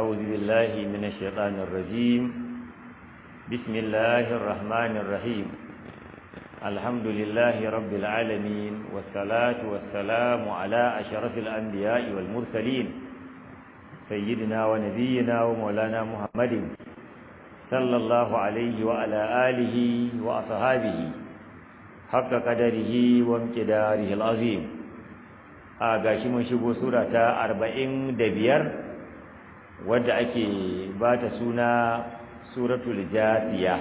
أعوذ بالله من الشيطان الرجيم بسم الله الرحمن الرحيم الحمد لله رب العالمين والصلاة والسلام على أشرف الأنبياء والمرسلين سيدنا ونبينا ومولانا محمد صلى الله عليه وعلى آله وأصحابه حق قدره وامتداره العظيم آغاشي من شبو سورة أربعين دبير wadda ake ba ta suna suratul jasiya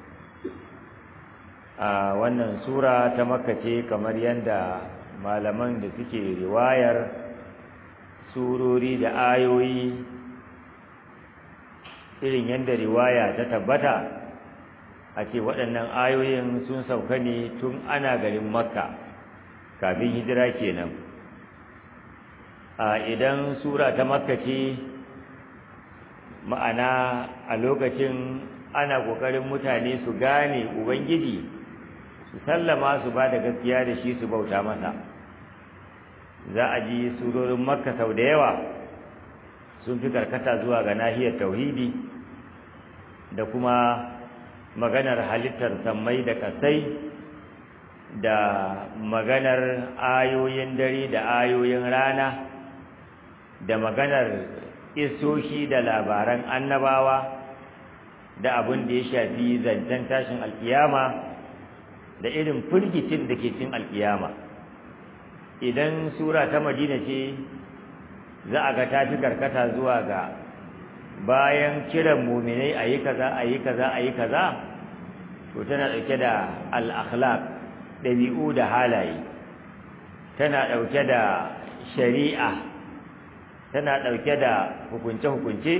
a wannan sura ta makka ce kamar yadda malaman da suke riwayar surori da ayoyi irin yadda riwaya ta tabbata a ce waɗannan ayoyin sun sauka ne tun ana garin makka kafin hijira kenan a idan sura ta makka ce ma'ana a lokacin ana ƙoƙarin mutane su gane ubangiji su sallama su ba da gaskiya da shi su bauta masa za a ji surorin makka sau da yawa sun fi karkata zuwa ga nahiyar tauhidi da kuma maganar halittar sammai da kasai da maganar ayoyin dare da ayoyin rana da maganar isoshi da labaran annabawa da abin da ya shafi zancen tashin alkiyama da irin firgicin da ke cin alkiyama idan sura ta madina ce za a ga ta fi karkata zuwa ga bayan kiran muminai a yi kaza a yi kaza a yi kaza to tana ɗauke da al'akhlaq ɗabi'u da halaye tana ɗauke da shari'a tana ɗauke da hukunce-hukunce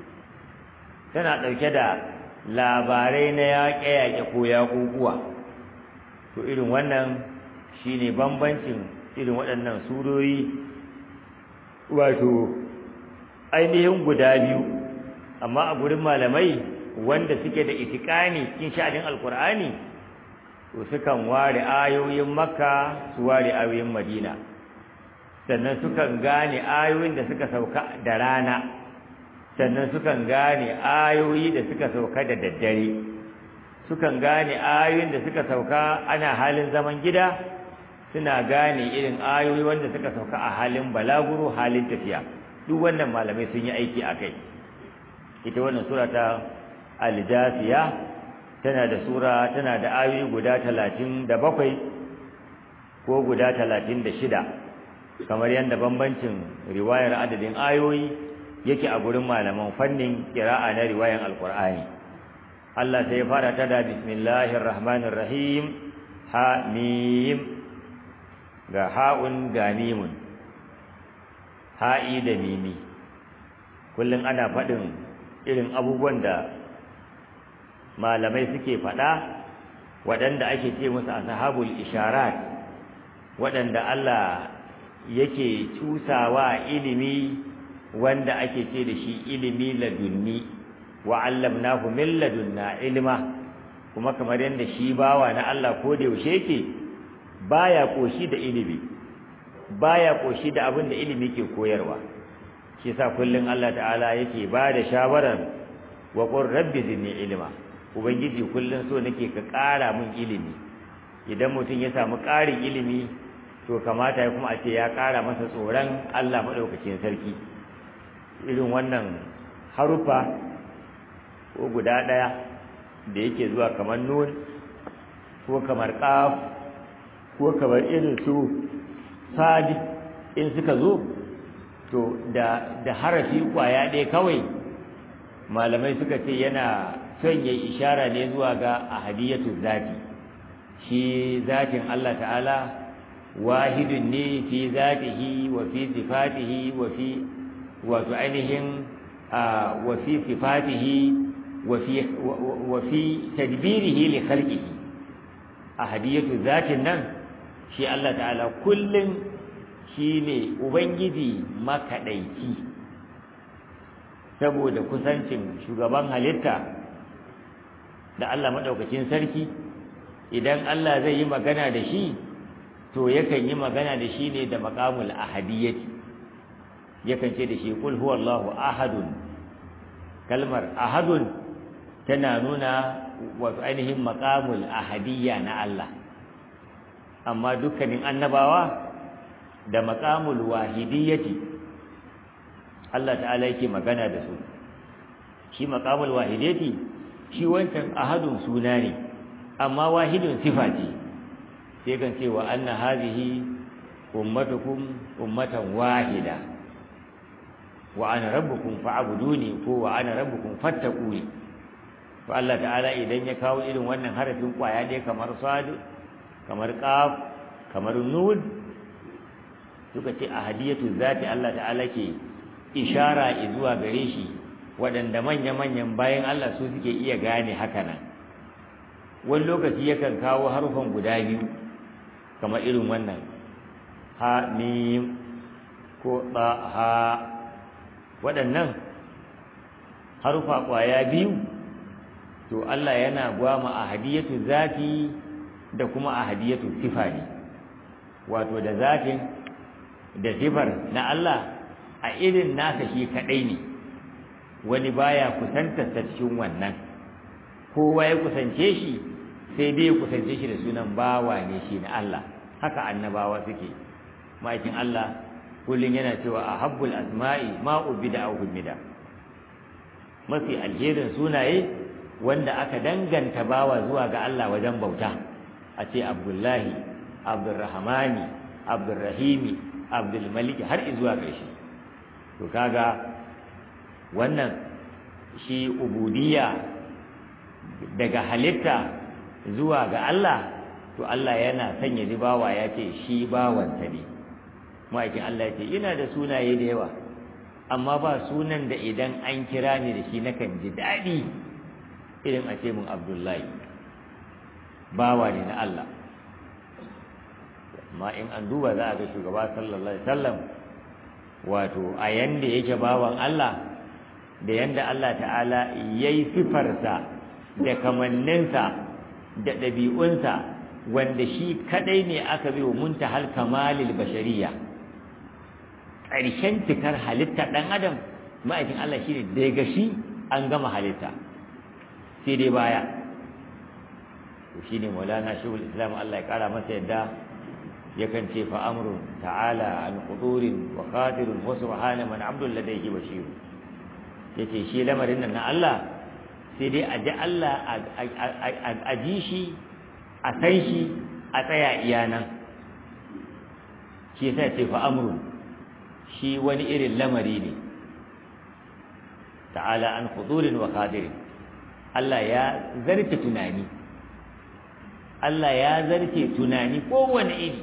tana ɗauke da labarai na yaƙe-yaƙe ko yaƙuƙuwa to irin wannan shine bambancin irin waɗannan surori wato ainihin guda biyu amma a gurin malamai wanda suke da itikani cikin sha'anin alkur'ani to sukan ware ayoyin makka su ware ayoyin madina sannan sukan gane ayoyin da suka sauka da rana sannan sukan gane ayoyi da suka sauka da daddare sukan gane ayoyin da suka sauka ana halin zaman gida suna gane irin ayoyi wanda suka sauka a halin balaguro halin tafiya duk wannan malamai sun yi aiki a kai ita wannan sura ta aljasiya tana da sura tana da ayoyi guda talatin da bakwai ko guda talatin da shida kamar yadda bambancin riwayar adadin ayoyi yake a gurin malaman fannin kira'a na riwayan alkur'ani Allah sai ya fara ta da bismillahir rahmanir rahim ha mim ga ha'un ga mimun ha'i da mimi kullum ana faɗin irin abubuwan da malamai suke faɗa waɗanda ake ce musu ashabul isharat waɗanda Allah yake cusawa ilimi wanda ake ce da shi ilimi ladunni wa allamnahu min ladunna ilma kuma kamar yadda shi bawa na Allah ko da yaushe yake baya koshi da ilimi baya koshi da abin da ilimi ke koyarwa shi yasa kullun Allah ta'ala yake ba da shawarar wa qur rabbi zidni ilma ubangiji kullun so nake ka ƙara min ilimi idan mutum ya samu ƙarin ilimi to kamata ya kuma a ce ya ƙara masa tsoron Allah maɗaukacin sarki irin wannan harufa ko guda ɗaya da yake zuwa kamar nun ko kamar ƙaf ko kamar irin su sadi in suka zo to da da harafi kwaya ɗaya kawai malamai suka ce yana son yayi ishara ne zuwa ga ahadiyatu zati shi zatin Allah ta'ala wahidun ne fi zatihi wa fi sifatihi wa fi wato ainihin wa fi sifatihi wa fi wa fi tadbirihi li khalqihi ahadiyatu zatin nan shi Allah ta'ala kullun shine ubangiji makadaici saboda kusancin shugaban halitta da Allah madaukakin sarki idan Allah zai yi magana da shi to yakan yi magana da shi ne da maqamul ahadiyyati yakan ce da shi kul huwallahu ahadun kalmar ahadun tana nuna wato ainihin maqamul ahadiyya na Allah amma dukkanin annabawa da maqamul wahidiyyati Allah ta'ala yake magana da su shi maqamul wahidiyyati shi wancan ahadun suna ne amma wahidun sifa ce sai kan ce wa anna hadhihi ummatukum ummatan wahida wa ana rabbukum fa'buduni ko wa ana rabbukum fattaquni to Allah ta'ala idan ya kawo irin wannan harafin kwaya dai kamar sad kamar qaf kamar nun suka ce ahadiyatu zati Allah ta'ala ke ishara zuwa gare shi waɗanda manya-manyan bayan Allah su suke iya gane haka nan wani lokaci yakan kawo harufan guda biyu kamar irin wannan ha mim ko ɗa ha waɗannan harufa ƙwaya biyu to Allah yana gwama a hadiyatu zati da kuma a hadiyatu sifa ne wato da zatin da sifar na Allah a irin nasa shi kaɗai ne wani baya kusantar ta cikin wannan kowa ya kusance shi sai dai ya kusance shi da sunan bawa ne shi na Allah haka annabawa suke ma'aikin Allah kullum yana cewa a habbul asma'i ma ubida aw humida mafi alherin sunaye wanda aka danganta bawa zuwa ga Allah wajen bauta a ce Abdullahi Abdurrahmani Abdurrahimi Abdul Malik har zuwa ƙarshe to kaga wannan shi ubudiyya daga halitta zuwa ga Allah to Allah yana sanya bawa ya ce shi bawansa ne ma'aikin Allah ya ce ina da sunaye da yawa amma ba sunan da idan an kira ni da shi nakan ji daɗi irin a ce mun Abdullahi bawa ne na Allah amma in an duba za a ga shugaba sallallahu alaihi wasallam wato a yanda yake bawan Allah da yanda Allah ta'ala yayi sifarsa da kamanninsa da ɗabi'unsa wanda shi kadai ne aka bi wa muntahal kamalil bashariya ƙarshen cikar halitta ɗan adam ma'aikin Allah shi ne daga shi an gama halitta sai dai baya to shi ne maulana shehul islam Allah ya ƙara masa yadda yakan ce fa amrun ta'ala an qudurin wa qadirun wa subhana man abdul ladayhi bashir yace shi lamarin nan na Allah sai dai a ji Allah a ji shi a san shi a tsaya iyana shi yasa ce fa amrun shi wani irin lamari ne ta'ala an qudurin wa qadirin Allah ya zarce tunani Allah ya zarce tunani kowane iri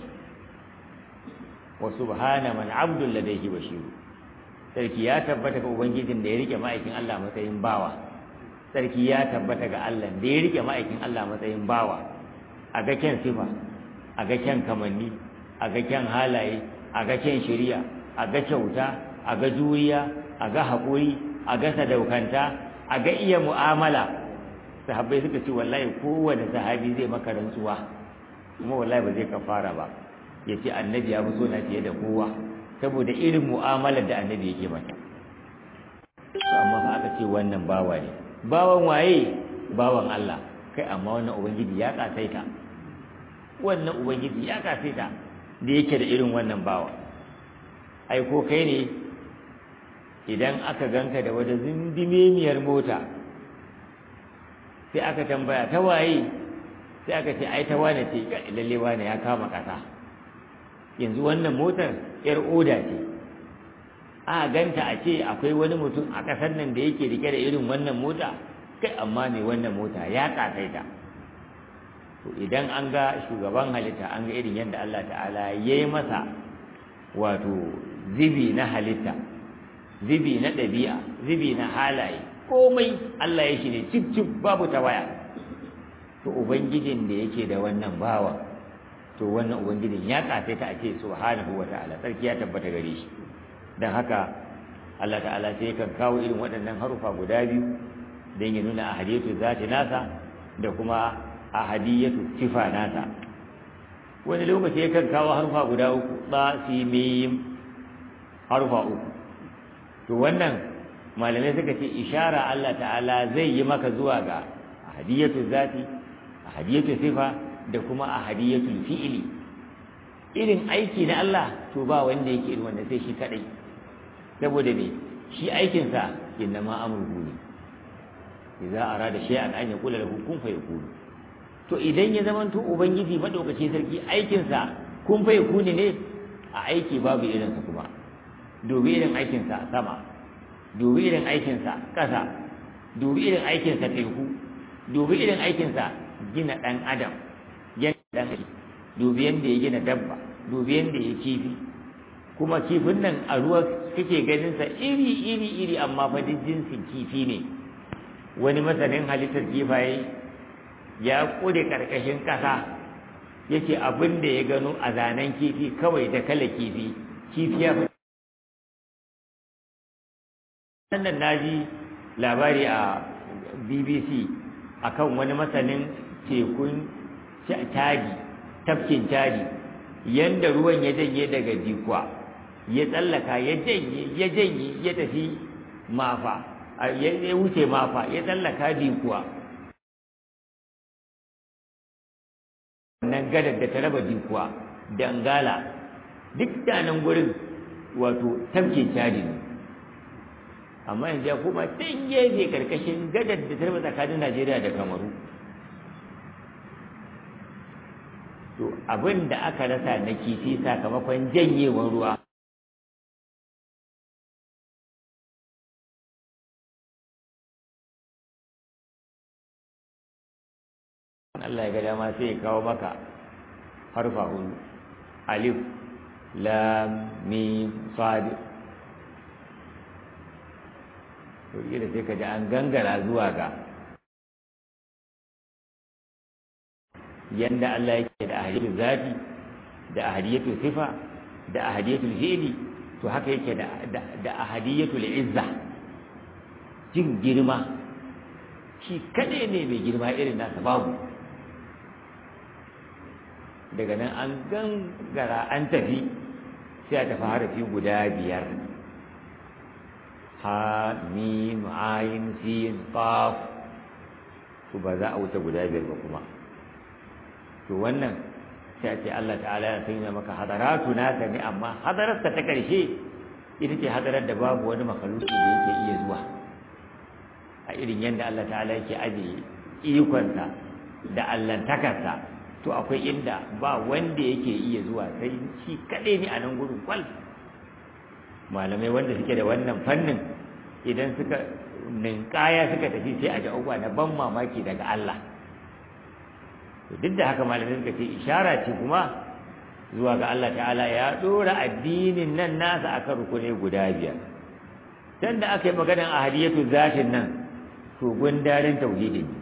wa subhana man abdul ladayhi bashir sarki ya tabbata ga ubangijin da ya rike ma'aikin Allah matsayin bawa sarki ya tabbata ga Allah da ya rike ma'aikin Allah matsayin bawa a ga kyan sifa a ga kyan kamanni a ga kyan halaye a ga kyan shari'a a ga kyauta a ga juriya a ga haƙuri a ga sadaukanta a ga iya mu'amala sahabbai suka ce wallahi kowane sahabi zai maka rantsuwa kuma wallahi ba zai kafara ba ya ce annabi ya fi so na fiye da kowa saboda irin mu'amalar da annabi yake mata amma fa aka ce wannan bawa ne bawan waye bawan Allah kai amma wannan ubangiji ya kasaita wannan ubangiji ya kasaita da yake da irin wannan bawa ai ko kai ne idan aka ganka da wata zindimemiyar mota sai aka tambaya ta waye sai aka ce ai ta wane ce lalle wane ya kama kasa yanzu wannan motar yar oda ce a ganta a ce akwai wani mutum a ƙasar nan da yake rike da irin wannan mota kai amma mai wannan mota ya kasaita to idan an ga shugaban halitta an ga irin yadda Allah ta'ala ya yi masa wato zibi na halitta zibi na ɗabi'a zibi na halaye komai Allah ya shi ne cip cip babu ta waya to ubangijin da yake da wannan bawa to wannan ubangijin ya kasaita a ce subhanahu wa ta'ala sarki ya tabbata gare shi don haka Allah ta'ala sai kan kawo irin waɗannan harufa guda biyu don ya nuna ahadiyatu zati nasa da kuma ahadiyatu sifa nasa wani lokaci ya kan kawo harufa guda uku ba si mim harufa uku to wannan malamai suka ce ishara Allah ta'ala zai yi maka zuwa ga ahadiyatu zati ahadiyatu sifa da kuma ahadiyatu fi'ili irin aiki na Allah to ba wanda yake irin wanda sai shi kadai saboda me shi aikin sa innama amruhu ne idza arada shay'an an yaqula lahu kun fayakun to idan ya zamanto ubangiji madaukake sarki aikin sa kun fayakun ne a aiki babu irin sa kuma dubi irin aikin sa sama dubi irin aikin sa kasa dubi irin aikin sa teku dubi irin aikin sa gina dan adam yana dan dubi yanda ya gina dabba dubi yanda ya kifi kuma kifin nan a ruwa kake ganin sa iri iri iri amma fa duk jinsin kifi ne wani masanin halittar kifaye ya kure karkashin kasa yace abin da ya gano a zanen kifi kawai da kala kifi kifi ya fi sannan naji labari a BBC akan wani masanin tekun tadi tafkin tadi yanda ruwan ya janye daga dikwa ya tsallaka ya janye ya janye ya tafi mafa ya wuce mafa ya tsallaka dikuwa nan gadar da ta raba dikuwa dangala duk da nan gurin wato tafkin cadi ne amma yanzu ya koma can gefe karkashin gadar da ta raba tsakanin najeriya da kamaru to abin da aka rasa na kifi sakamakon janyewar ruwa Allah ya ga dama sai ya kawo maka harfa hudu alif lam mim sad to da sai ka ji an gangara zuwa ga yanda Allah yake da ahadiyatu zati da ahadiyatu sifa da ahadiyatu fi'li to haka yake da da ahadiyatu izza jin girma shi kade ne mai girma irin nasa babu daga nan an gangara an tafi sai a tafi harafi guda biyar ha mim ayin sin qaf to ba za a wuce guda biyar ba kuma to wannan sai a ce Allah ta'ala ya sanya maka hadaratu naka ne amma hadararsa ta karshe ita ce hadarar da babu wani makaluki da yake iya zuwa a irin yadda Allah ta'ala yake ajiye ikonsa da allantakarsa to akwai inda ba wanda yake iya zuwa sai shi kaɗai ne a nan gudun kwal malamai wanda suke da wannan fannin idan suka ninkaya suka tafi sai a ji abubuwa na ban mamaki daga Allah duk da haka malamai suka ce ishara ce kuma zuwa ga Allah ta'ala ya ɗora addinin nan nasa akan rukuni guda biyar dan da aka yi maganar ahadiyatu zatin nan to gundarin tauhidi ne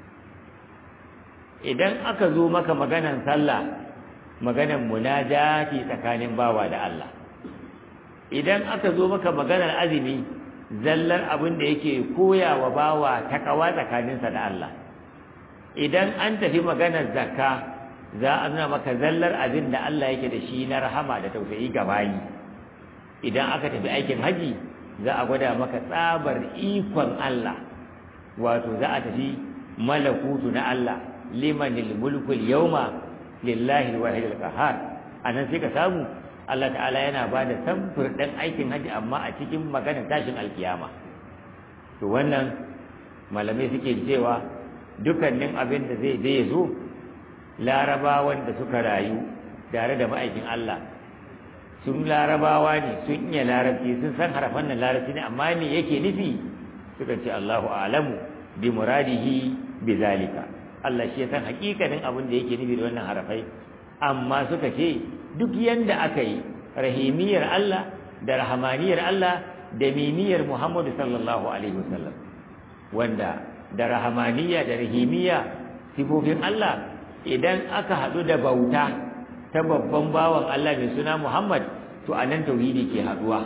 idan aka zo maka maganan sallah maganan munajati tsakanin bawa da Allah idan aka zo maka maganar azumi zallar abin da yake koya wa bawa takawa tsakaninsa da Allah idan an tafi maganar zakka za a nuna maka zallar abin da Allah yake da shi na rahama da tausayi ga bayi idan aka tafi aikin haji za a gwada maka tsabar ikon Allah wato za a tafi malakutu na Allah limanil mulkul yawma lillahi alwahid alqahar anan sai ka samu Allah ta'ala yana ba da samfur ɗin aikin haji amma a cikin maganar tashin alkiyama to wannan malamai suke cewa dukkanin abin da zai zai zo larabawan da suka rayu tare da ma'aikin Allah sun larabawa ne sun iya larabci sun san harafan nan larabci ne amma me yake nufi suka ce Allahu a'lamu bi muradihi bi zalika Allah shi ya san hakikanin abin da yake nufi da wannan harafai amma suka ce duk yanda aka yi rahimiyar Allah da rahamaniyar Allah da mimiyar Muhammadu sallallahu alaihi wasallam wanda da rahamaniya da rahimiya sifofin Allah idan aka haɗu da bauta ta babban bawan Allah mai suna Muhammad to anan tauhidi ke haɗuwa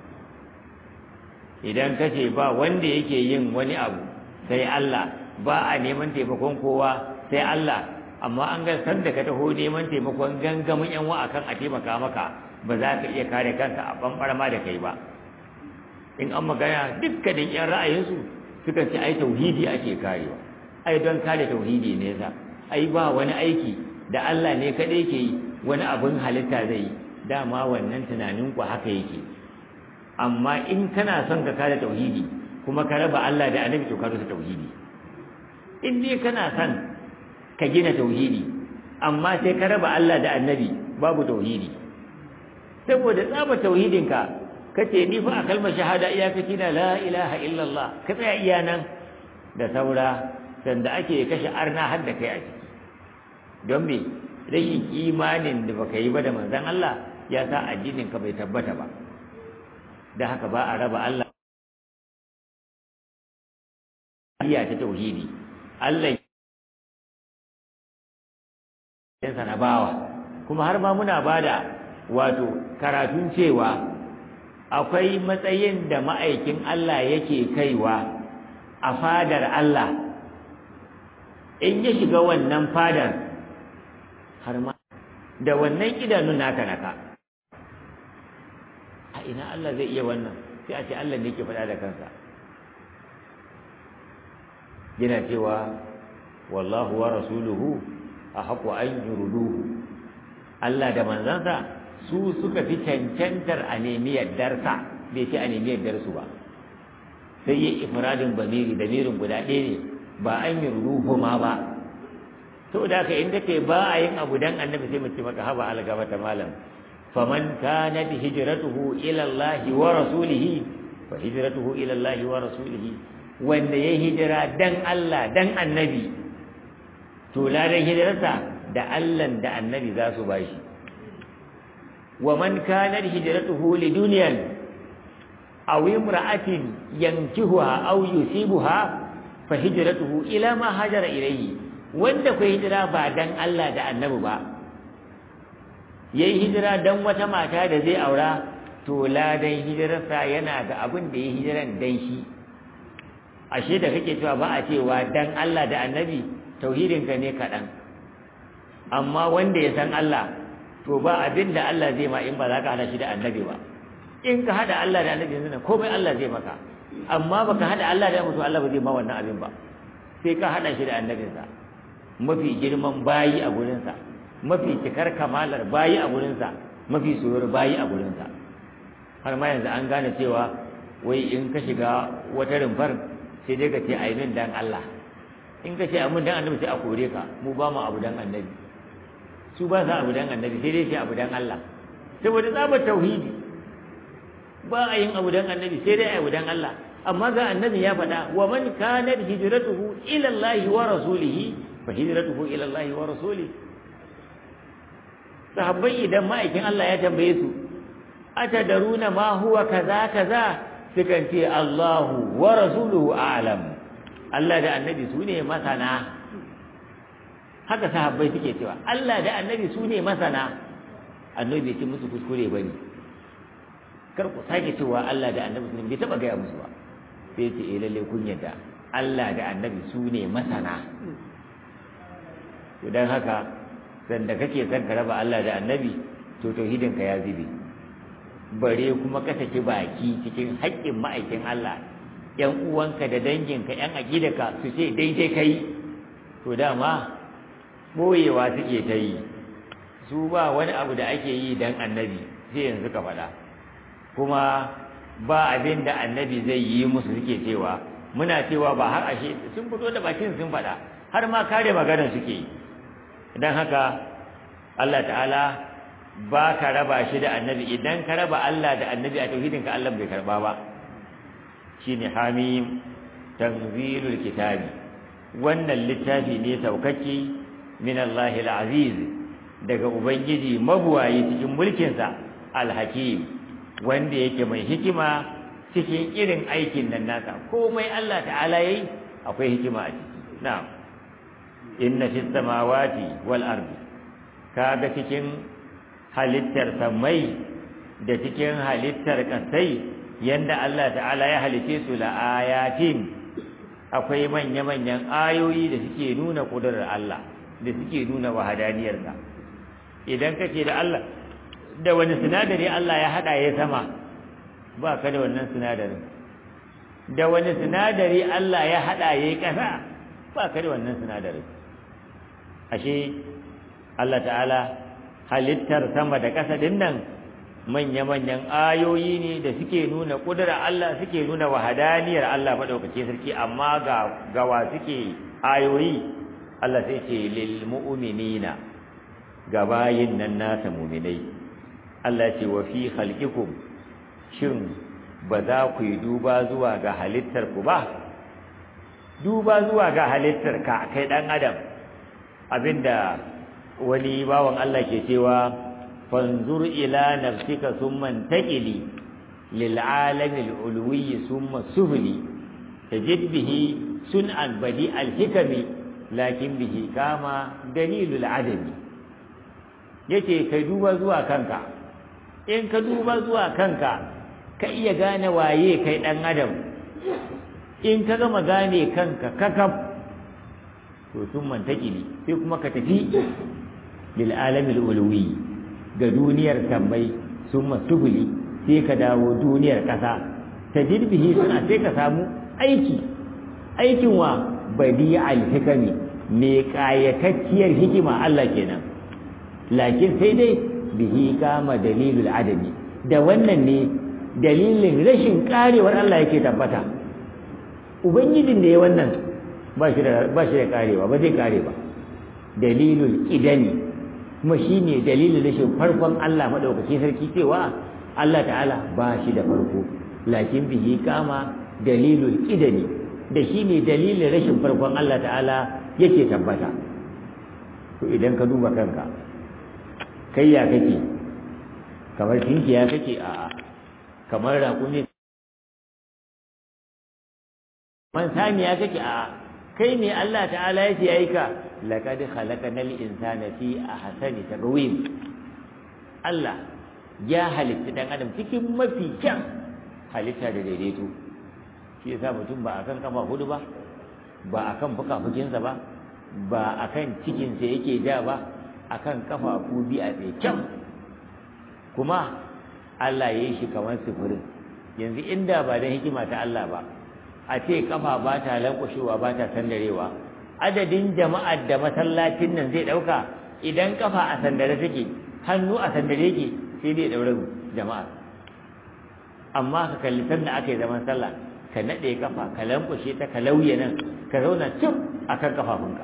idan kace ba wanda yake yin wani abu sai Allah ba a neman taimakon kowa sai Allah amma an ga san da ka taho neman taimakon gangamin yan wa akan a taimaka maka ba za ka iya kare kanka a bambar ma da kai ba in an magana dukkanin yan ra'ayinsu suka ce ai tauhidi ake karewa ai don kare tauhidi ne yasa ai ba wani aiki da Allah ne kadai ke yi wani abin halitta zai yi dama wannan tunanin ku haka yake amma in kana son ka kare tauhidi kuma ka raba Allah da annabi to ka rusa tauhidi in dai kana son ka gina tauhidi amma sai ka raba Allah da annabi babu tauhidi saboda tsaba tauhidinka kace ni fa a kalmar shahada iyakaci na la ilaha illallah ka tsaya iya nan da saura sanda ake kashe arna har da kai a ciki don me rashin imanin da baka yi ba da manzon Allah ya sa addinin ka bai tabbata ba da haka ba a raba Allah iya ta tauhidi Allah ya na bawa kuma har ma muna bada wato karatun cewa akwai matsayin da ma'aikin Allah yake kaiwa a fadar Allah in ya shiga wannan fadar har ma da wannan idanun naka naka a ina Allah zai iya wannan sai a ce Allah ne ke faɗa da kansa yana cewa wallahu wa rasuluhu a haƙo an yuruduhu Allah da manzansa su suka fi cancantar a nemi yardarsa bai ce a nemi yardarsu ba sai yi ifradin bamiri damirin guda ɗaya ne ba an yi ruhu ma ba to da ka inda kai ba a yin abu dan annabi sai mu ce maka haba algaba ta malam faman kanat hijratuhu ila Allah wa rasulihi fa hijratuhu ila Allah wa rasulihi wanda ya hijira dan Allah dan annabi to ladan hijirarsa da Allah da annabi za su bashi wa man kanat hijratuhu lidunyan aw imra'atin yankihuha aw yusibuha fa hijratuhu ila ma hajara ilayhi wanda ku hijira ba dan Allah da annabi ba yayi hijira dan wata mata da zai aura to ladan hijirarsa yana ga abin da ya hijiran dan shi ashe da kake cewa ba a cewa dan Allah da annabi tauhidinka ne kaɗan amma wanda ya san Allah to ba abin da Allah zai ma in ba za ka hada shi da annabi ba in ka hada Allah da annabi yanzu komai Allah zai maka amma baka hada Allah da mutum Allah ba zai ma wannan abin ba sai ka hada shi da annabinsa mafi girman bayi a gurinsa mafi cikar kamalar bayi a gurinsa mafi soyar bayi a gurinsa har ma yanzu an gane cewa wai in ka shiga wata rumfar sai dai ka ce a yi min dan Allah in ka ce a mun dan annabi sai a kore ka mu ba mu abu dan annabi su ba sa abu dan annabi sai dai sai abu dan Allah saboda tsabar tauhidi ba a yin abu dan annabi sai dai abu dan Allah amma ga annabi ya faɗa wa man kanat hijratuhu ila Allah wa rasulihi fa hijratuhu ila Allah wa rasulihi sahabbai idan ma'aikin Allah ya tambaye su atadaruna ma huwa kaza kaza sukan ce Allahu wa rasuluhu a'lam Allah da annabi su ne masana haka sahabbai suke cewa Allah da annabi su ne masana annabi bai ce musu kuskure ba ne kar ku sake cewa Allah da annabi su ne bai taɓa gaya musu ba sai ce eh lalle kun yadda Allah da annabi su ne masana to dan haka sanda kake son ka raba Allah da annabi to tauhidin ka ya zube bare kuma ka saki baki cikin haƙƙin ma'aikin Allah ƴan uwanka da danginka ƴan aƙidaka su ce daidai kai to dama boyewa suke ta yi su ba wani abu da ake yi dan annabi sai yanzu ka faɗa kuma ba abin da annabi zai yi musu suke cewa muna cewa ba har ashe sun fito da bakin sun faɗa har ma kare magana suke yi idan haka Allah ta'ala ba ka raba shi da annabi idan ka raba Allah da annabi a tauhidinka Allah bai karba ba shine hamim tanzilul kitabi wannan littafi ne saukakke min Allahil aziz daga ubangiji mabuwayi cikin mulkinsa alhakim wanda yake mai hikima cikin irin aikin nan nasa komai Allah ta'ala yayi akwai hikima a ciki na'am inna fis samawati wal ardi kaga cikin halittar samai da cikin halittar kasai yanda Allah ta'ala ya halice su la ayatin akwai manya-manyan ayoyi da suke nuna kudurar Allah da suke nuna wahadaniyarsa idan kace da Allah da wani sinadari Allah ya hada ya sama ba ka da wannan sinadarin da wani sinadari Allah ya haɗa ya yi ƙasa ba ka da wannan sinadarin ashe Allah ta'ala halittar sama da ƙasa din nan manya-manyan ayoyi ne da suke nuna ƙudura Allah suke nuna wahadaniyar Allah maɗaukake sarki amma ga gawa suke ayoyi Allah sai ce lil mu'minina ga bayin nan nasa mu'minai Allah ce wa fi khalqikum shin ba za ku yi duba zuwa ga halittar ku ba duba zuwa ga halittar ka kai dan adam abinda wani bawan Allah ke cewa fanzur ila nafsika thumma taqili lil alami al ulwi thumma sufli tajid bihi sun'an badi al hikami lakin bihi kama dalilul adami yace kai duba zuwa kanka in ka duba zuwa kanka ka iya gane waye kai dan adam in ka gama gane kanka kakaf to sun mantakili sai kuma ka tafi lil alamil ulwi ga duniyar tambai sun masubuli sai ka dawo duniyar ƙasa ta jirbihi suna sai ka samu aiki aikin wa badi alhikami mai ƙayatacciyar hikima Allah kenan lakin sai dai bihi kama dalilul adami da wannan ne dalilin rashin karewar Allah yake tabbata ubangijin da ya wannan ba shi da ba shi da karewa ba zai kare ba dalilul idani kuma shine dalilin rashin farkon Allah madaukaki sarki cewa Allah ta'ala ba shi da farko lakin bihi kama dalilul idani da shine dalilin rashin farkon Allah ta'ala yake tabbata to idan ka duba kanka kai ya kake kamar tinkiya kake a kamar raƙumi man saniya kake a kai ne Allah ta'ala ya ce aika laqad khalaqanal insana fi ahsani taqwim Allah ya halitta dan adam cikin mafi kyan halitta da daidaito shi yasa mutum ba akan kafa hudu ba ba akan fukafukinsa ba ba akan cikinsa yake ja ba akan kafafu bi a tsaye kyan kuma Allah ya yi shi kamar sufurin yanzu inda ba da hikima ta Allah ba a ce kafa ba ta lankwashewa ba ta sandarewa adadin jama'ar da masallacin nan zai ɗauka idan kafa a sandare take hannu a sandare yake sai dai ɗaure jama'a amma ka kalli sanda aka yi zaman sallah ka naɗe kafa ka lankwashe ta ka lauye nan ka zauna cif akan kafafunka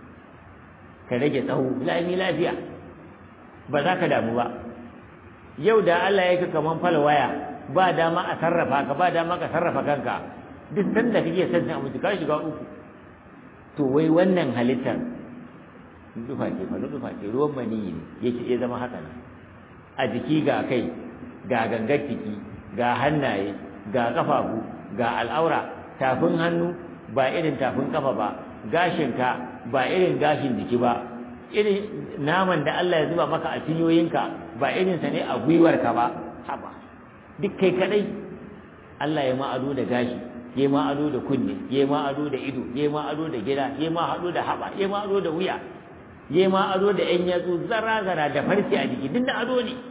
ka rage tsawo lami lafiya ba za ka damu ba yau da Allah ya ka kaman fal waya ba dama a sarrafa ka ba dama ka sarrafa kanka duk sanda kake son cin abinci ka shiga uku to wai wannan halittar dufa ce fa dufa ce ruwan maniyi ne yake ya zama haka nan a jiki ga kai ga gangar jiki ga hannaye ga kafafu ga al'aura tafin hannu ba irin tafin kafa ba gashinka ba irin gashin jiki ba irin naman da Allah ya zuba maka a cinyoyinka ba irinsa ne a gwiwarka ba haba duk kai kadai Allah ya ma'ado da gashi ya ma'ado da kunne ya ma'ado da ido ya ma'ado da gida ya ma'ado da haba ya ma'ado da wuya ya ma'ado da yan yatsu zara zara da farce a jiki duk da ado ne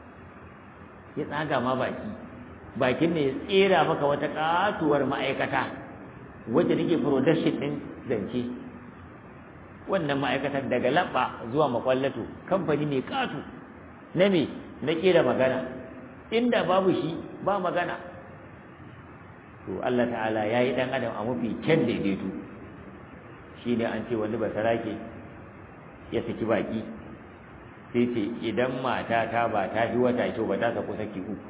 ya tsaga ma baki bakin ne ya tsera maka wata katuwar ma'aikata wacce take production din zance wannan ma'aikatar daga labba zuwa makwallato kamfani mai katu na me na kera magana inda babu shi ba magana to Allah ta'ala ya yi ɗan adam a mafi kyan daidaito shi ne an ce wani basarake ya saki baki sai ce idan mata ta ba ta fi wata kyau ba ta saku saki uku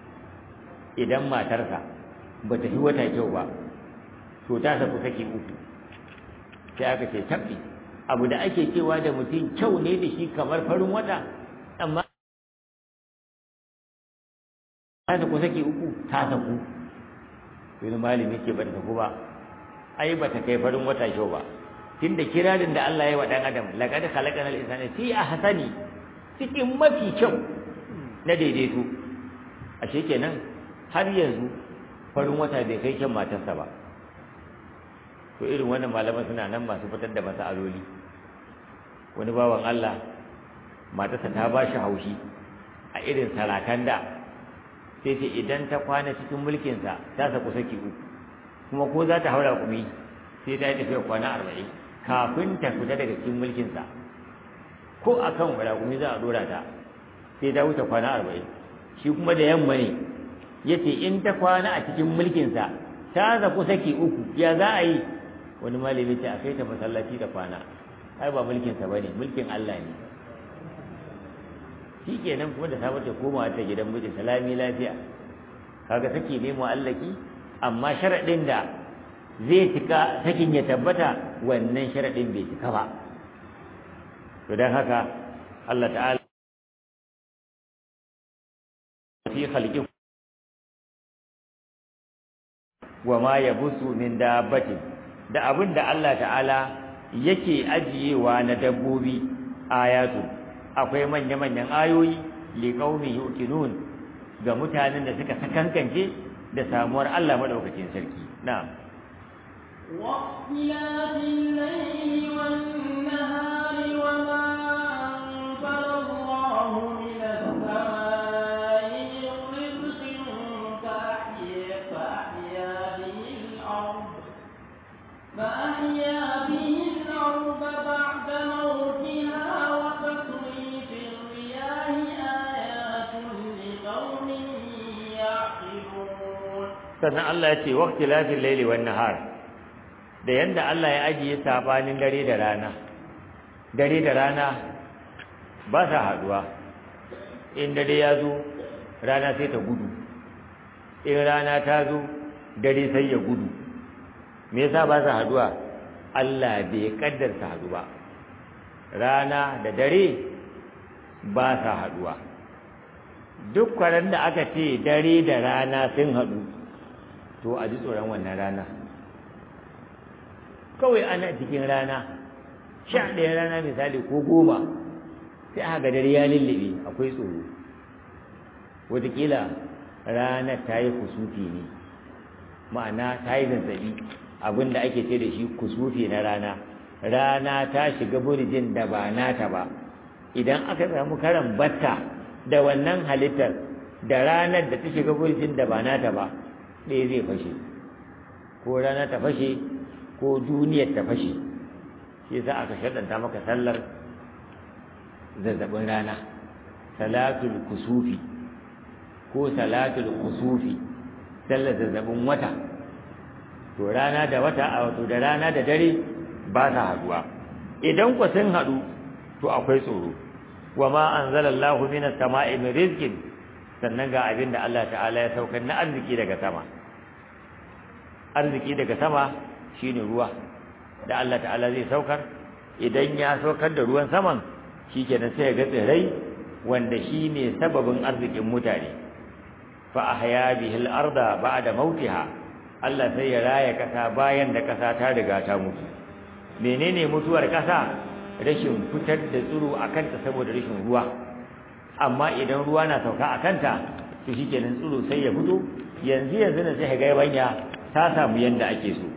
idan matarsa ba ta fi wata kyau ba to ta saku saki uku sai aka ce tabbi abu da ake cewa da mutum kyau ne da shi kamar farin wata amma ta saku saki uku ta saku wani malami ce ba ta saku ba ai ba ta kai farin wata kyau ba tunda kirarin da Allah ya wa dan adam laqad khalaqana al-insana fi ahsani cikin mafi kyau na daidaito ashe kenan har yanzu farin wata bai kai kyan matarsa ba to irin wannan malaman suna nan masu fitar da masaloli wani bawan Allah matarsa ta ba shi haushi a irin sarakan da sai ce idan ta kwana cikin mulkinsa ta saku saki uku kuma ko za ta haura kumi sai ta yi tafiya kwana arba'in kafin ta fita daga cikin mulkinsa ko a kan raƙumi za a dora ta sai ta wuce kwana arba'in shi kuma da yamma ne ya ce in ta kwana a cikin mulkinsa ta zaku saki uku ya za a yi wani malami ce a kai ta masallaci da kwana ai ba mulkinsa ba ne mulkin Allah ne shi kenan kuma da safe ta koma ta gidan miji salami lafiya kaga take ne mu'allaki amma sharaɗin da zai cika sakin ya tabbata wannan sharaɗin bai cika ba to don haka Allah ta'ala fi khalqi wa ma yabusu min dabbatin da abin da Allah ta'ala yake ajiyewa na dabbobi ayatu akwai manya-manyan ayoyi li qaumi yuqinun ga mutanen da suka sakankance da samuwar Allah madaukakin sarki na'am واختلاف الليل والنهار وما أنزل الله من السماء من رزق فأحيا فأحيا به الأرض فأحيا به الأرض بعد موتها وتصريف الرياح آيات لقوم يعقلون sannan Allah ya ce waqti lafil layli wan nahar da yanda Allah ya ajiye sabanin dare da rana dare da rana ba sa haduwa in dare ya zo rana sai ta gudu in rana ta zo dare sai ya gudu me yasa ba sa haduwa Allah bai kaddarta haɗu ba rana da dare ba sa haduwa duk kwaran da aka ce dare da rana sun haɗu to a ji tsoron wannan rana kawai ana cikin rana sha ɗaya rana misali ko goma sai aka ga dare ya lullube akwai tsoro wataƙila ranar ta yi kusufi ne ma'ana ta yi zazzabi abin da ake ce da shi kusufi na rana rana ta shiga burjin da ba nata ba idan aka samu karan batta da wannan halittar da ranar da ta shiga burjin da ba nata ba ɗaya zai fashe ko rana ta fashe ko duniyar ta fashe shi yasa aka shaɗanta maka sallar zazzabin rana salatul kusufi ko salatul kusufi sallar zazzabin wata to rana da wata a wato da rana da dare ba sa haduwa idan ku sun haɗu to akwai tsoro wa ma anzalallahu minas sama'i min rizqin sannan ga abin da Allah ta'ala ya saukar na arziki daga sama arziki daga sama shine ruwa da Allah ta'ala zai saukar idan ya saukar da ruwan saman shikenan sai ya ga tsirrai wanda shine sababin arzikin mutane fa ahya bihil arda ba'da mautiha Allah sai ya raya kasa bayan da kasa ta riga ta mutu menene mutuwar kasa rashin fitar da tsiro akan ta saboda rashin ruwa amma idan ruwa na sauka akan ta to shikenan tsiro sai ya fito yanzu yanzu ne sai ga yabanya ta samu yanda ake so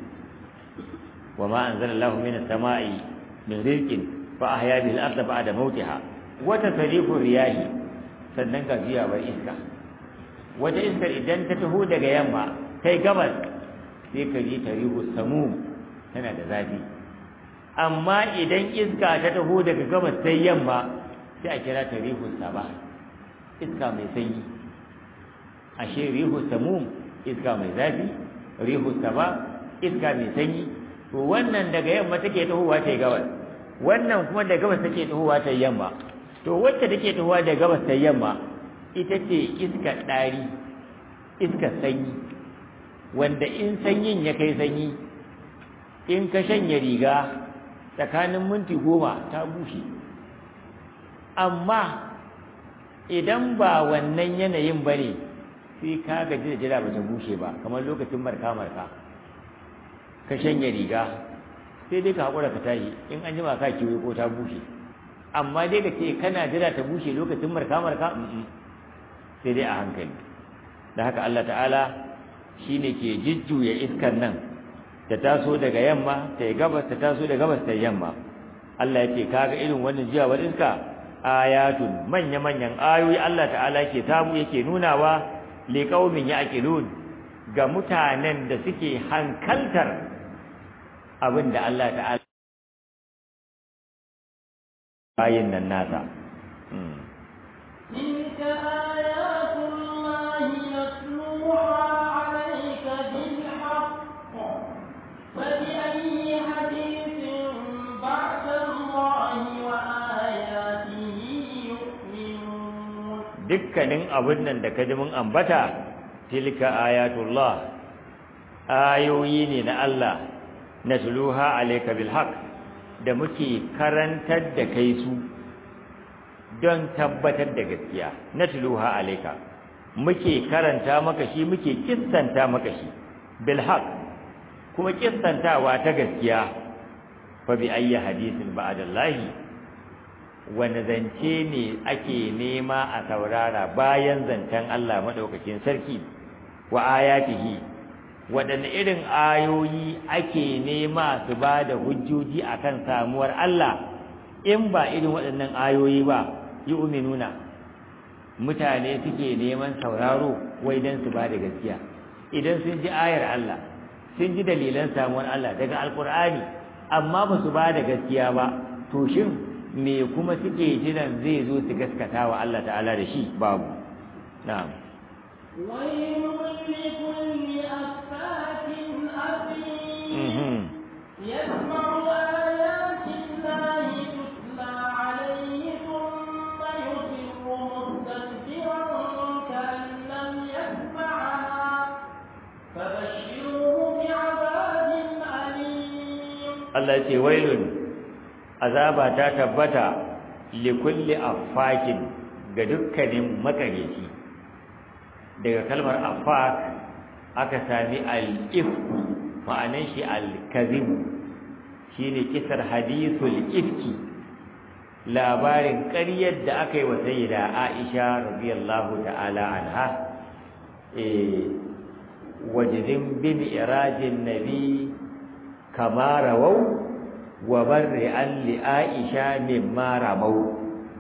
wama anzalallahu minas sama'i min rizqin fa ahya bil ardi ba'da mautiha wa tasrifu riyahi sannan ga jiyawar iska wata iskar idan ta taho daga yamma kai gabas sai ka ji tarihu samum tana da zafi amma idan iska ta taho daga gabas sai yamma sai a kira tarihu saba iska mai sanyi ashe rihu samum iska mai zafi rihu saba iska mai sanyi to wannan daga yamma take tahowa ta gabas wannan kuma daga gabas take tahowa ta yamma to wacce take tahowa daga gabas ta yamma ita ce iskar ɗari iskar sanyi wanda in sanyin ya kai sanyi in ka shanya riga tsakanin minti goma ta bushe amma idan ba wannan yanayin ba ne sai ka gaji da jira ba ta bushe ba kamar lokacin marka-marka ka shanya riga sai dai ka haƙura ka tashi in an jima ka kiwo ko ta bushe amma dai ka ce kana jira ta bushe lokacin marka-marka sai dai a hankali da haka Allah ta'ala shi ne ke jujjuya iskar nan ta taso daga yamma ta yi gabas ta taso da gabas ta yamma Allah ya ce kaga irin wannan jiyawar iska ayatun manya-manyan ayoyi Allah ta'ala ke samu yake nunawa liqaumin yaqilun ga mutanen da suke hankaltar abin da Allah ta'ala bayin nan nasa تلك آيات الله نتلوها عليك بالحق فبأي حديث بعد الله وآياته يؤمنون dukkanin abin nan da ka ji mun ambata tilka ayatullah ayoyi ne na Allah natluha alayka bil haqq da muke karantar da kai su don tabbatar da gaskiya natluha alayka muke karanta maka shi muke kissanta maka shi bil haqq kuma kissantawa ta gaskiya fa bi ayyi hadithin ba'dallahi wani zance ne ake nema a saurara bayan zancen Allah madaukakin sarki wa ayatihi waɗanne irin ayoyi ake nema su ba da hujjoji akan samuwar Allah in ba irin waɗannan ayoyi ba yi uminuna mutane suke neman sauraro wai don su ba da gaskiya idan sun ji ayar Allah sun ji dalilan samuwar Allah daga alkur'ani amma ba su ba da gaskiya ba to shin me kuma suke jiran zai zo su gaskata wa Allah ta'ala da shi babu na'am ويل لكل أفاك أثيم يسمع آيات الله تتلى عليه ثم يصر مستكبرا كأن لم يسمعها فبشره بعذاب أليم Allah ce wailun azaba ta tabbata likulli affakin ga dukkanin makareci daga kalmar affak aka sami al-ifku ma'anan shi al-kazim shine kisar hadithul ifki labarin ƙaryar da aka yi wa sayyida Aisha radiyallahu ta'ala anha eh wajidin bi mi'rajin nabi kama rawau wa barri an li Aisha mimma ramau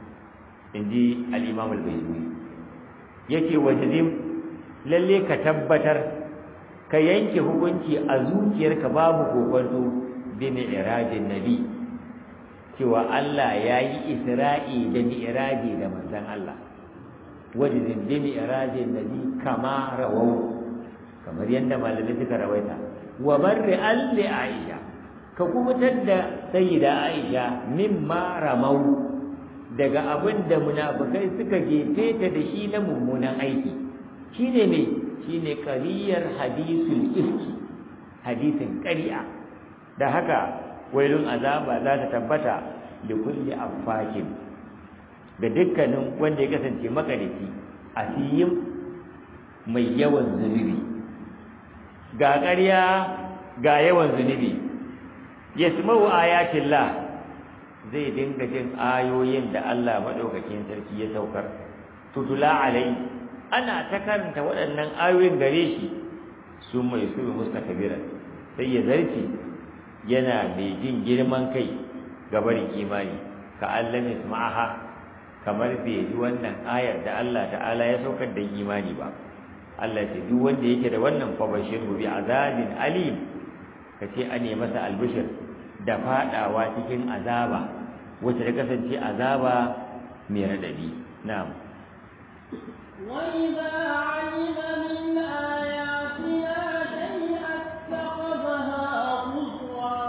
inji al-Imam al-Bayhaqi yake wajidin lalle ka tabbatar ka yanke hukunci a zuciyarka babu kokonto bi mi'rajin nabi cewa Allah ya yi isra'i da mi'raji da manzon Allah wajizin bi mi'rajin nabi kama rawau kamar yadda malamai suka rawaita wa barri alli aisha ka kubutar da sayyida aisha mimma ramau daga abin da munafikai suka jefe ta da shi na mummunan aiki shine ne shine qariyar hadisul ifki hadisin ƙarya da haka wailun azaba za ta tabbata da kulli affakin ga dukkanin wanda ya kasance makarici asiyin mai yawan zunubi ga ƙarya ga yawan zunubi yasma'u ayatillah zai dinga jin ayoyin da Allah madaukakin sarki ya saukar tutula alai ana ta karanta waɗannan ayoyin gare shi su mai su mustakabira sai ya zarce yana mai jin girman kai ga barin imani ka Allah isma'aha kamar bai ji wannan ayar da Allah ta'ala ya saukar da imani ba Allah ce duk wanda yake da wannan fa bashiru bi azabin alim kace ane masa albishir da fadawa cikin azaba wacce ta kasance azaba mai radadi na'am وإذا علم من آياتنا شيئا اتخذها هزوا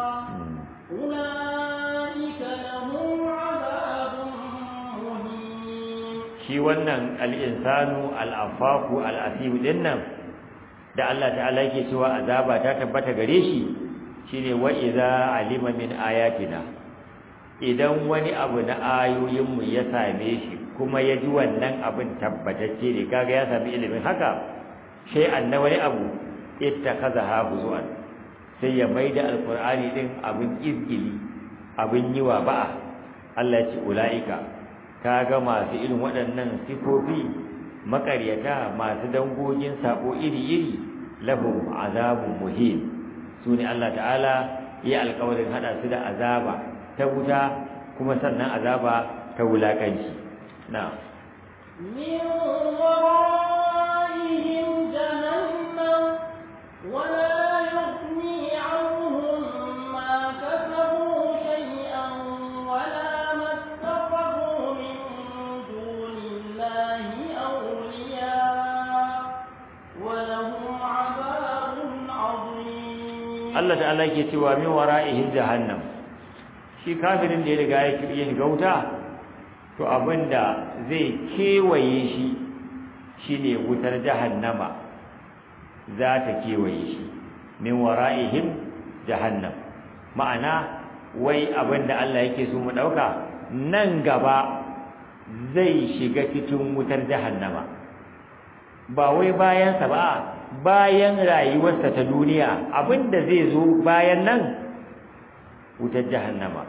أولئك لهم عذاب مهين shi wannan al-insanu al-afaku al-asibu dinnan da Allah ta'ala yake cewa azaba ta tabbata gare shi shine wa idza alima min ayatina idan wani abu na ayoyinmu ya same shi kuma ya ji wannan abin tabbatacce ne kaga ya sami ilimin haka sai anna wani abu ittakaza habuzuan sai ya maida alqur'ani din abin izgili abin yiwa ba'a Allah ya ce ulaika kaga masu irin waɗannan sifofi makaryata masu dangogin sako iri-iri lahum azabun muhim sune Allah ta'ala ya alƙawarin hada su da azaba ta wuta kuma sannan azaba ta wulakanci na'am من ورائهم ورائهم جهنم ولا يغني عنهم ما كسبوا شيئا ولا ما اتخذوا من دون الله أولياء ولهم عذاب عظيم Allah ta'ala ke cewa min wara'ihim jahannam shi kafirin da ya riga ya kirye shiga wuta to abinda zai kewaye shi shine wutar jahannama za ta kewaye shi min wara'ihim jahannam ma'ana wai abinda Allah yake so mu dauka nan gaba zai shiga cikin wutar jahannama ba wai bayansa ba bayan rayuwarsa ta duniya abinda zai zo bayan nan wutar jahannama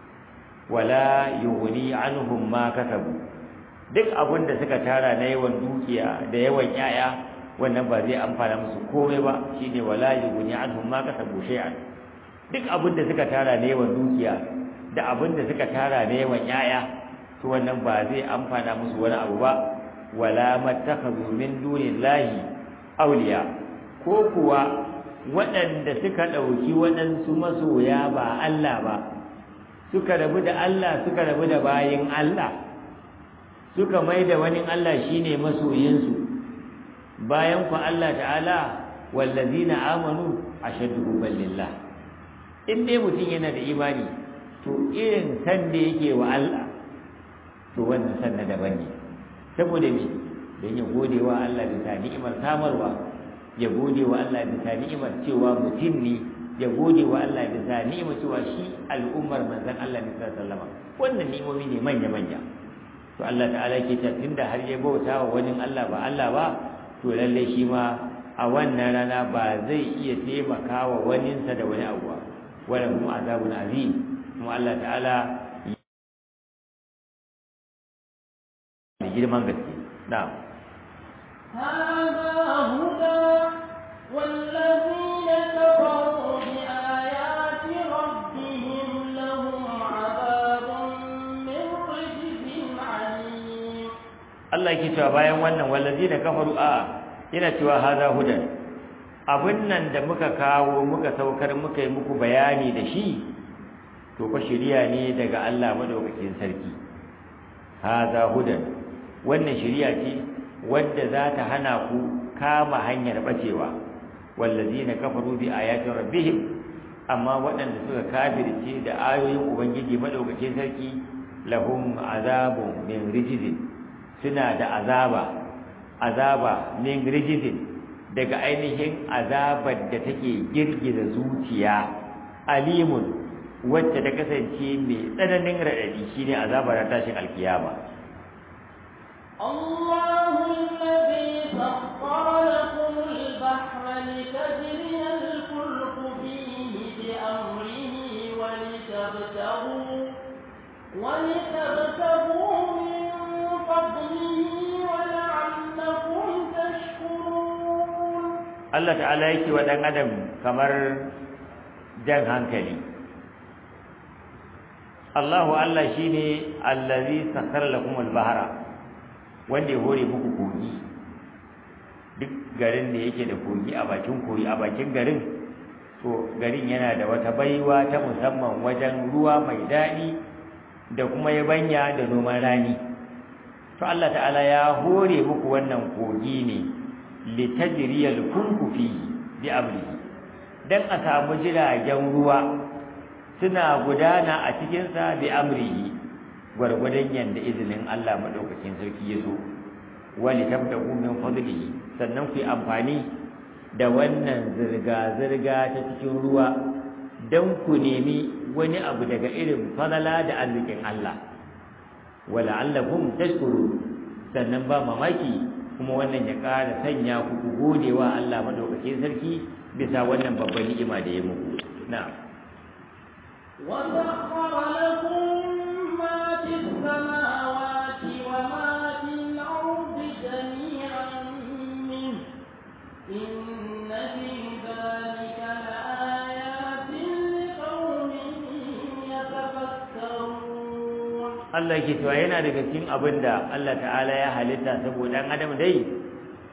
wala yughni anhum ma kasabu duk abinda suka tara na yawan dukiya da yawan yaya wannan ba zai amfana musu komai ba shine wala yughni anhum ma kasabu shay'an duk abinda suka tara na yawan dukiya da abinda suka tara na yawan yaya to wannan ba zai amfana musu wani abu ba wala mattakhadhu min dunillahi awliya ko kuwa waɗanda suka ɗauki waɗansu masoya ba Allah ba suka rabu da Allah suka rabu da bayin Allah suka mai da wani Allah shine masoyinsu bayan ku Allah ta'ala wallazina amanu ashaddu hubban lillah in dai mutum yana da imani to irin san da yake wa Allah to wannan san na daban ne saboda me don ya gode wa Allah bisa ni'imar samarwa ya gode wa Allah bisa ni'imar cewa mutum ne ya gode wa Allah bisa ni'imar cewa shi al'ummar manzon Allah ne sallallahu alaihi wasallam wannan ni'imomi ne manya manya to Allah ta'ala ke ta tunda har ya bauta wa wani Allah ba Allah ba to lalle shi ma a wannan rana ba zai iya taimaka wa waninsa da wani abu ba wala hum azabun azim kuma Allah ta'ala da girman gaske na'am هذا هدى والذين كفروا بآيات ربهم لهم عذاب من رجز عليم Allah yake cewa bayan wannan wallazina kafaru a yana cewa haza hudan abin nan da muka kawo muka saukar muka yi muku bayani da shi to fa shiriya ne daga Allah madaukakin sarki haza hudan wannan shiriya ce wadda za ta hana ku kama hanyar bacewa wallazina kafaru bi ayati rabbihim amma waɗanda suka kafirce da ayoyin ubangiji madaukakin sarki lahum azabun min rijzin suna da azaba azaba min rijzin daga ainihin azabar da take girgiza zuciya alimun wacce ta kasance mai tsananin raɗaɗi shine azabar tashin alkiyama الله الذي سخر لكم البحر لتجري الفلك فيه بأمره ولتبتغوا ولتبتغوا من فضله ولعلكم تشكرون Allah ta'ala yake wa ɗan adam kamar jan hankali Allahu Allah shine allazi sakhara lakum al-bahra wanda ya hore muku kogi duk garin da yake da kogi a bakin kogi a bakin garin to garin yana da wata baiwa ta musamman wajen ruwa mai daɗi da kuma yabanya da noman rani to Allah ta'ala ya hore muku wannan kogi ne litajriyal fulku fi bi amrihi dan a samu jiragen ruwa suna gudana a cikin sa bi amrihi gwargwadon yanda izinin Allah madaukakin sarki ya zo wali tabtagu min fadlihi sannan ku yi amfani da wannan zirga zirga ta cikin ruwa dan ku nemi wani abu daga irin fadala da arzikin Allah wala allakum tashkuru sannan ba mamaki kuma wannan ya ƙara sanya ku ku gode wa Allah madaukakin sarki bisa wannan babban ni'ima da ya muku na'am وسخر لكم ما في السماوات وما في الأرض جميعا منه إن في ذلك لآيات لقوم يتفكرون Allah ke cewa yana daga cikin abin da Allah ta'ala ya halitta saboda ɗan adam dai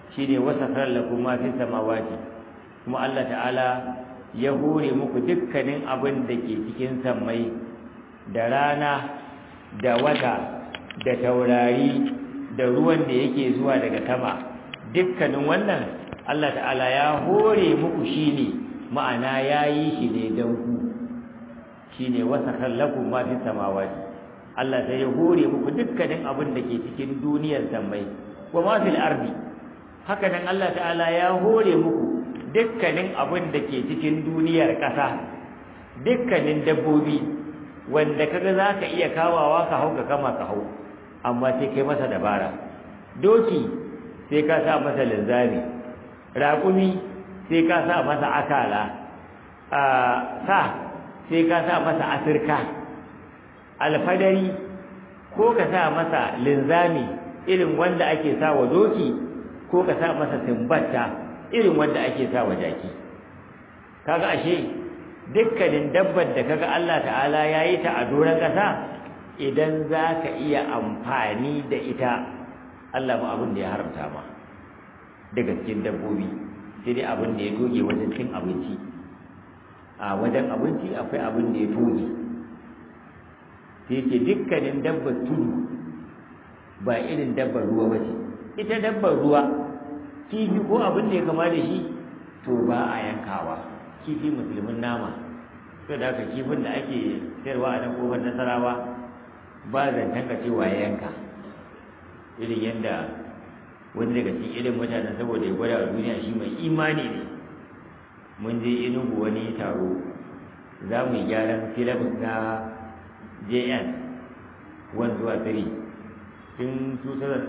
shine wasakhar lakum ma fis samawati kuma Allah ta'ala ya hore muku dukkanin abin da ke cikin sammai da rana da wata da taurari da ruwan da yake zuwa daga sama dukkanin wannan Allah ta'ala ya hore muku shine ma'ana yayi shi ne dan ku shine wasakhar lakum ma fis samawati Allah sai ya hore muku dukkanin abin da ke cikin duniyar sammai wa ma fil ardi haka nan Allah ta'ala ya hore muku dukkanin abin da ke cikin duniyar ƙasa dukkanin dabbobi wanda kaga zaka iya kawawa ka hau ka kama ka hau amma sai kai masa dabara doki sai ka sa masa linzami raƙumi sai ka sa masa akala a sa sai ka sa masa asirka alfadari ko ka sa masa linzami irin wanda ake sa wa doki ko ka sa masa simbatta irin wanda ake sa wa jaki kaga ashe dukkanin dabbar da kaga Allah ta'ala yayi ta a doron kasa idan zaka iya amfani da ita Allah ba abin da ya haramta ma daga cikin dabbobi sai dai abin da ya doge wajen cin abinci a wajen abinci akwai abin da ya toge sai ce dukkanin dabbar tudu ba irin dabbar ruwa ba ce ita dabbar ruwa kifi ko abin da ya kama da shi to ba a yankawa kifi musulmin nama to da haka kifin da ake sayarwa a nan kofar nasarawa ba zancen ka cewa ya yanka irin yadda wani daga cikin irin mutanen saboda ya gwada wa duniya shi mai imani ne mun je inugu wani taro za mu yi gyaran filabus na jn 1 zuwa 3 tun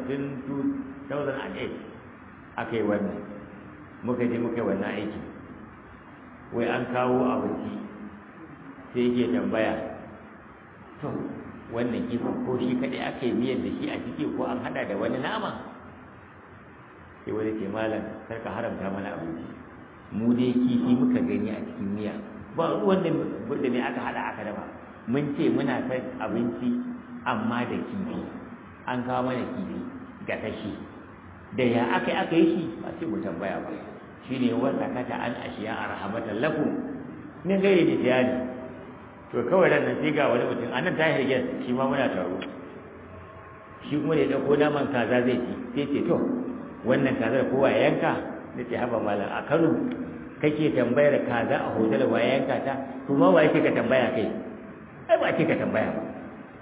2008 aka yi wannan muka je muka yi wannan aiki wai an kawo abinci sai yake tambaya to wannan kifin ko shi kaɗai aka yi miyar da shi a ciki ko an haɗa da wani nama sai wani ke malam karka haramta mana abinci mu dai kifi muka gani a cikin miya ba ruwan da me aka haɗa aka dafa mun ce muna son abinci amma da kifi an kawo mana kifi gasashi da ya aka aka yi shi ba sai mu tambaya ba shine wanda kata an ashiya arhamatan lakum min gairi da tiyani to kawai ran nan sai ga wani mutum anan ta hirge shi ma muna taro shi kuma da ya dauko naman kaza zai ci sai ce to wannan kazar kowa ya yanka da ce haba malam a Kano kake tambayar kaza a hotel wa ya yanka ta kuma wa yake ka tambaya kai ai ba ce ka tambaya ba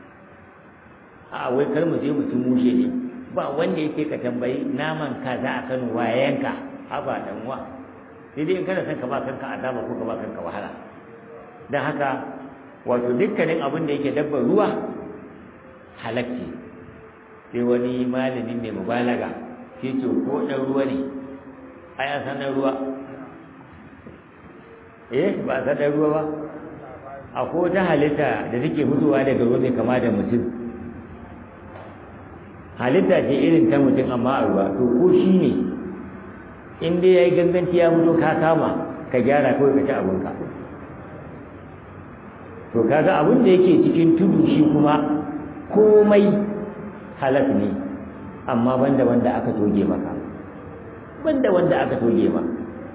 a wai kar mu je mu ci mushe ne ba wanda yake ka tambayi naman kaza a Kano wa ya yanka haba dan wa sai dai in kana son ka ba kanka azaba ko ka ba kanka wahala dan haka wato dukkanin abin da yake dabbar ruwa halakci sai wani malami mai mubalaga sai ce ko dan ruwa ne ai an san dan ruwa eh ba san dan ruwa ba akwai wata halitta da take fitowa daga ruwa mai kama da mutum halitta ce irin ta mutum amma a ruwa to ko shi ne in dai ya yi ganganci ya fito ka kama ka gyara kawai ka ci abinka to kaga abin da yake cikin tudu shi kuma komai halal ne amma banda wanda aka toge maka banda wanda aka toge ma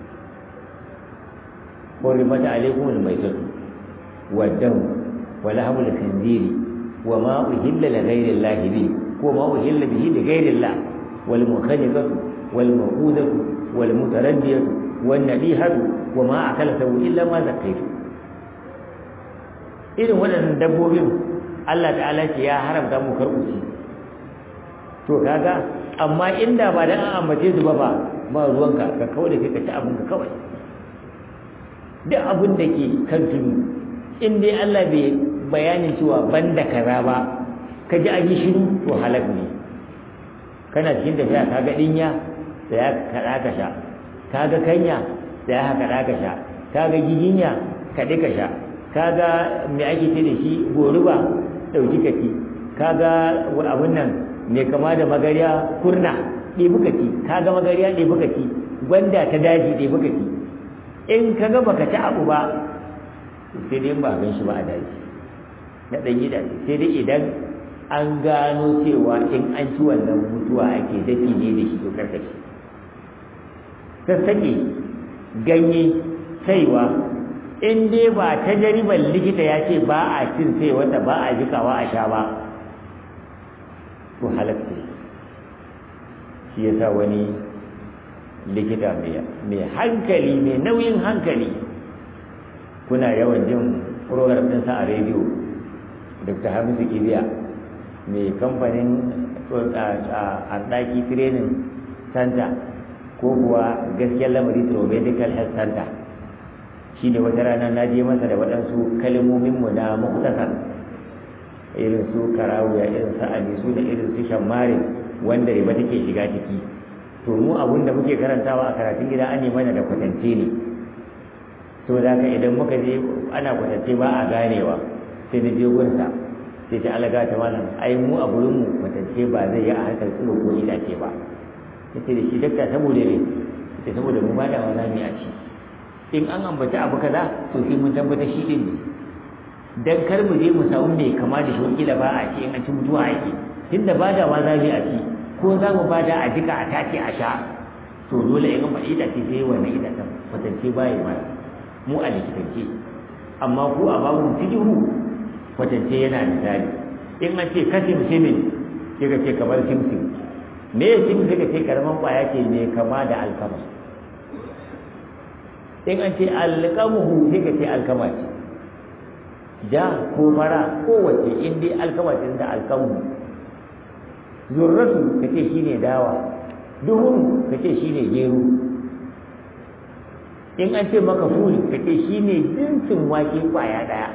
حرمت عليكم الميتة والدم ولحم الخنزير وما أهل لغير الله به وما أهل به لغير الله والمنخنقة والموقوذة والمتردية والنبيهة وما أكل سوء إلا ما ذكيتم irin waɗannan dabbobin Allah ta'ala ce ya haramta mu karɓuci to kaga amma inda ba da an ambace su ba ba ba ruwanka ka kawai da kai ka ci abin ka kawai duk abin da ke kan tudu in dai Allah bai bayanin cewa banda kaza ba ka ji an yi shiru to halak ne kana cikin tafiya ka ga dinya da ya kaɗa ka sha ka ga kanya da ya kaɗa ka sha ka ga giginya kaɗi ka sha ka ga me ake ce da shi goruba ɗauki ka ci ka ga abin nan mai kama da magariya kurna ɗebi ka ci ka ga magariya ɗebi ka ci gwanda ta daji ɗebi ka ci in ka ga baka ci abu ba sai dai ba gan shi ba a daji na ɗan gidaje sai dai idan an gano cewa in an ci wannan mutuwa ake dafi ne da shi to karkashi sassaƙe ganye saiwa in dai ba ta jaribar likita ya ce ba a cin sai wata ba a jikawa a sha ba to halatta shi ya sa wani likita mai hankali mai nauyin hankali kuna yawan jin program ɗinsa a rediyo dr hamisu kibiya mai kamfanin ɗaki training center ko kuwa gaskiyar lamari to medical health center shi ne wata rana na je masa da waɗansu kalmominmu na muktasar irin su karawuya irin su alisu da irin su shammare wanda riba take shiga ciki to mu abun da muke karantawa a karatun gida an mana da kwatance ne to da haka idan muka je ana kwatance ba a ganewa sai na je gunsa sai ta alaga ta malam ai mu a gurin mu kwatance ba zai yi a harkar tsiro ko itace ba yace da shi dakta saboda ne yace saboda mu ba da wani a ci in an ambaci abu kaza to sai mun tabbata shi din ne dan kar mu je mu samu mai kama da shi kila ba a ci in an ci mutuwa ake tunda ba da za mu a ci ko za mu ba da a jika a tace a sha to dole in ba ita ce sai wannan ita ta kwatance ba yi mana mu a likitance amma ku a babu fikihu kwatance yana da tsari in an ce kasim simin sai ka ce kamar simsim me ya simsim sai ka ce karaman kwaya ce mai kama da alkama in an ce alkamuhu sai ka ce alkama ce ja ko fara kowace in dai alkama ce da alkamu zurratu ka ce shine dawa duhun ka ce shine gero in an ce maka fuli ka ce shine jinsin wake kwaya daya